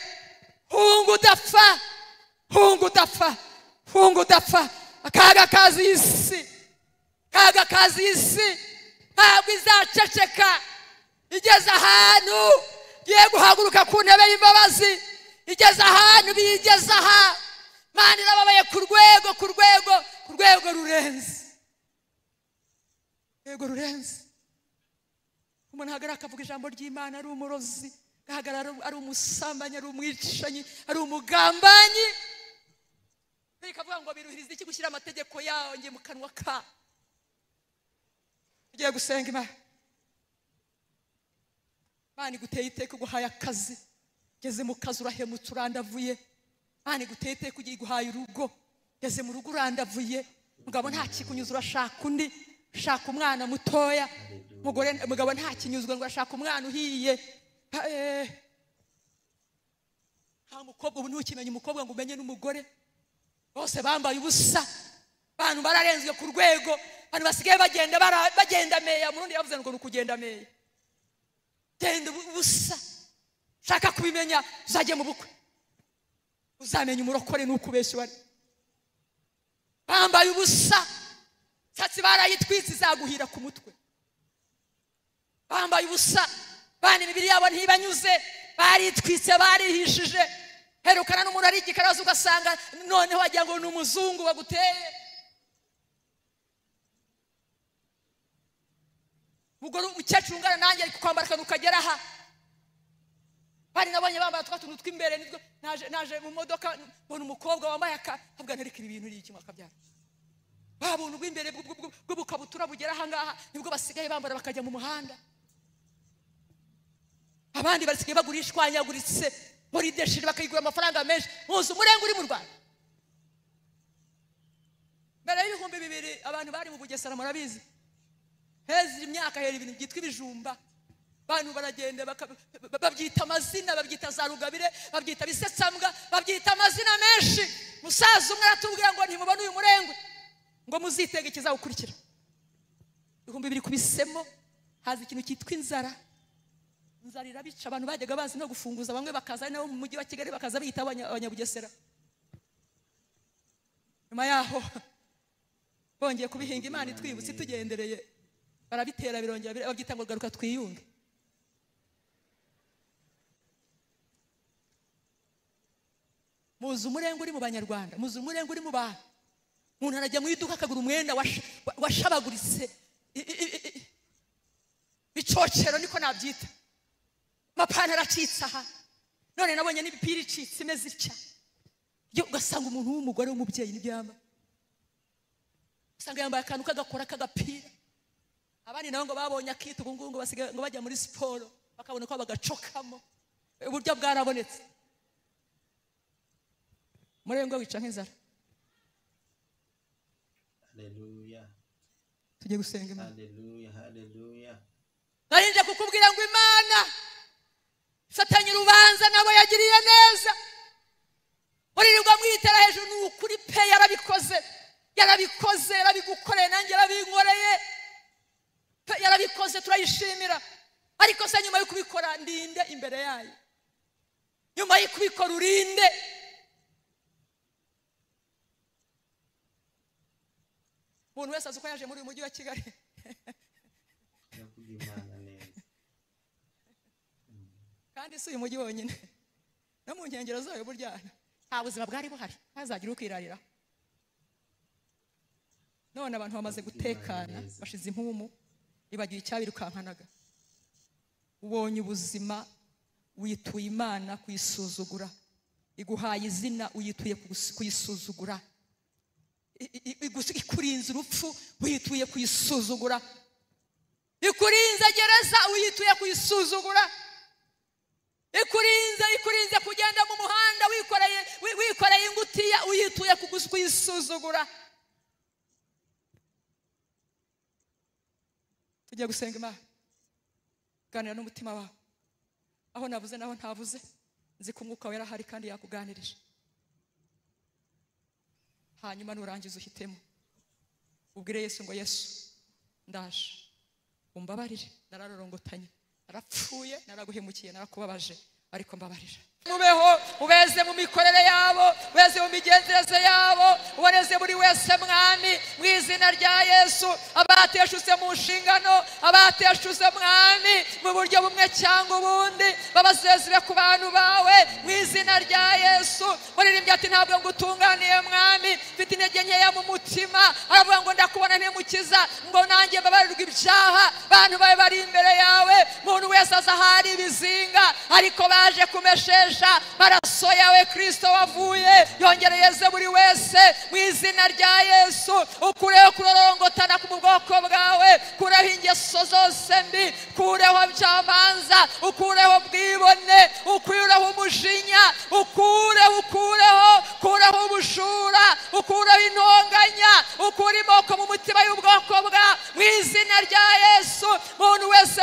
hunga udapfa hunga udapfa hunga udapfa akaga kazi y'isi kaga kazi y'isi ntabwo izaceceka igeze ahantu igiye guhaguruka ku ntebe y'imbabazi igeze ahantu biyigeze aha mani irababaye ku rwego ku rwego ku rwego rurenze rwego rurenze umuntu ahagarara akavuga ijambo ry'imana ari umurozi agahagarara ari- ari umusambanyi ari umwicanyi ari umugambanyi bikavuga ngo biruhiriza iki gushyira amategeko yanjye mu kanwa ka ugiye gusenga imana imana iguteye iteka iguhaye akazi ugeze mu kazi urahemutse urandavuye imana iguteye iteka ugiye iguhaye urugo ugeze mu rugo urandavuye mugabo ntakikunyuza urashaka undi shaka umwana mutoya umugore umugabo ntakinyuzwe ngo ashaka umwana uhiye Ha, eh. nta mukobwa ubu ntukimenya umukobwa ngo umenye n'umugore bose bambaye ubusa abantu bararenzwe ku rwego abantu basigaye bagenda bara- bagenda meya murundi yavuze ngo ni ukugenda meya genda ubu- ubusa shaka kubimenya uzajye mu bukwe uzamenya umurokore n'ukubeshya wari bambaye ubusa satsi barayitwitse izaguhira ku mutwe bambaye ubusa bana imibiri yabo ntibanyuze baritwitse barihishije herukana n'umuntu ari igikaraza ugasanga noneho wagira ngo ni umuzungu waguteye ubwo uri umukecuru ungana nanjye ari kwambara akantu kagera aha bari nabonye bambara twa tuntu tw'imbere nitwo naje naje mu modoka mbona umukobwa wambaye akahabwa nterekera ibintu ni iki mwakabyara ba buntu bw'imbere bw'u- bw'u- bw'ubukabutura bugera ahangaha nibwo basigaye bambara bakajya mu muhanda abandi basigaye bagurishwanyaguritse muri deshiri bakayigura amafaranga menshi muzi umurenge uri mu rwanda mbere y'ibihumbi bibiri abantu bari mu bugesera murabizi heza imyaka hera ibintu byitwa ibijumba abantu baragenda baka- ba- babyita amazina babyita za rugabire babyita bisesambwa babyita amazina menshi musaza umwe aratubwira ngo ntimubone uyu murengwe ngo muzitege ikizagukurikira ibihumbi bibiri kubisemo haza ikintu cyitwa inzara inzara irabica abantu bajyaga bazi no gufunguza bamwe bakaza ari nabo mu mujyi wa kigali bakaza biyita abanya- abanyabugesera nyuma yaho bongeye kubihinga imana itwibutse itugendereye barabitera birongera bira- babyita ngo garuka twiyunge muzi umurenge uri mu banyarwanda muzi umurenge uri mu bantu umuntu arajya mu iduka akagura umwenda washa- wa- washabaguritse I- i- i- i- bicocero niko nabyita amapantaro acitse aha none nabonye n'imipira icitse imeze itya yo ugasanga umuntu w'umugore w'umubyeyi n'ibyamba usanga yambaye akantu k'agakora k'agapira abandi nabo ngo babonye akita ubu ngubu ngo basigaye ngo bajya muri siporo bakabona ko bagacokamo uburyo bwarabonetse murengwe wica nk'inzara Hallelujah. tugiye gusenga imana Hallelujah. Hallelujah. nari nje kukubwira ngo imana ifatanye urubanza nabo yagiriye neza muririrwa mwitera hejuru ni ukuri pe yarabikoze yarabikoze yarabigukoreye nanjye yarabinkoreye pe yarabikoze turayishimira ariko se nyuma yo kubikora ndinde imbere yayo nyuma yo kubikora urinde umuntu wese azi uko yaje muri uyu mujyi wa kigali Nakuja Imana neza. kandi si uyu mujyi wonyine no mu nkengero zayo burya nta buzima bwari buhari ntazagire ukwirarira none abantu bamaze gutekana bashize impumu ibagiye icyabirukankanaga ubonye ubuzima wituye imana kuyisuzugura iguhaye izina uyituye kugus- kuyisuzugura I- i- i- igus- ikurinze urupfu uyituye kuyisuzugura ikurinze gereza uyituye kuyisuzugura ikurinze ikurinze kugenda mu muhanda wikoreye wi- wikoreye ingutiya uyituye kugus- kuyisuzugura tugiye gusenga imana ganira n'umutima wawe aho navuze naho ntavuze nzi ko umwuka wera ahari kandi yakuganirije hanyuma nurangiza uhitemo ubwire yesu ngo yesu ndaje umbabarire nararorongotanye narapfuye naraguhemukiye narakubabaje ariko mbabarira mubeho ubeze mu mikorere yabo ubeze mu migenzereze yabo uboneze buri wese mwami mu izina rya yesu abateshutse mu nshingano abateshutse mwami mu buryo bumwe cyangwa ubundi babasezere ku bantu bawe mu izina rya yesu muririmbyi ati ntabwo ngutunganiye mwami mfite intege nkeya mu mutima aravuga ngo ndakubona ntimukiza ngo nanjye babarirwa ibyaha bantu bawe bari imbere yawe umuntu wese aza ahari ibizinga ariko baje kumeshesha maraso yawe kirisito wavuye yongereyeze buri wese mu izina rya yesu ukureho kurorongotana ku bwoko bwawe kureho ingeso zose mbi kureho byamanza ukureho bwibone ukureho umujinya ukureho ukureho ukureho ubujura ukureho intonganya ukure imoko mu mutima y'ubwoko bwa mu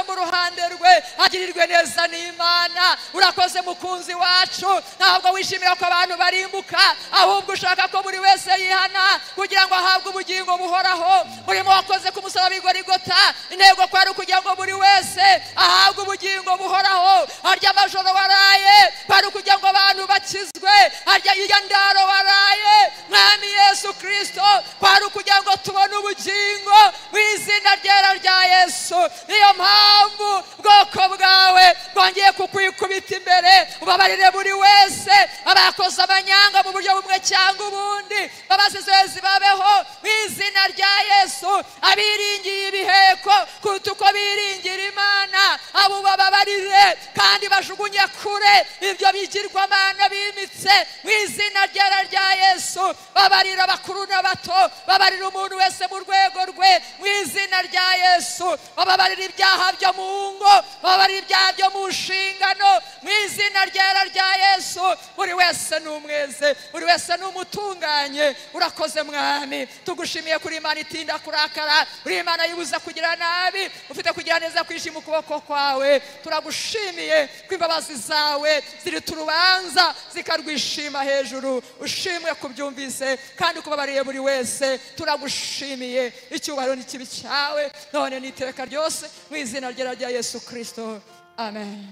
ku ruhande rwe agirirwe neza n'imana urakoze mukunzi wacu ntabwo wishimira ko abantu barimbuka ahubwo ushaka ko buri wese yihana kugira ngo ahabwe ubugingo buhoraho urimo wakoze ku musaraba igorigota intego kwari ukugira ngo buri wese ahabwe ubugingo buhoraho harya amajoro waraye kwari ukugira ngo abantu bakizwe harya iyo ndaro waraye mwami yesu kirisito kwari ukugira ngo tubone ubugingo mu izina ryera rya yesu niyo mpamvu ubwoko bwawe bwongeye kukwikubita imbere ubabarire buri wese abakoze amanyanga mu buryo bumwe cyangwa ubundi babasizezi babeho mu izina rya yesu abiringiye ibiheko kuruta uko biringira imana abo bababarire kandi bajugunye kure ibyo bigirwamana bimitse mu izina ryera rya yesu babarira abakuru n'abato babarira umuntu wese mu rwego rwe mu izina rya yesu bababarira ibyaha byo mu ngo bababarira ibyaha byo mu nshingano mu izina ryera rya yesu buri wese ni umweze buri wese ni umutunganye urakoze mwami tugushimiye kuri imana itinda kurakara uri imana yibuza kugira nabi ufite kugira neza kwishima ukuboko kwawe turagushimiye ko imbabazi zawe zirita urubanza zikarwishima hejuru ushimwe kubyumvise kandi kubabariye buri wese turagushimiye icyubahiro n'ikibi cyawe none n'iteka ryose mu izina ryera rya yesu kirisito amen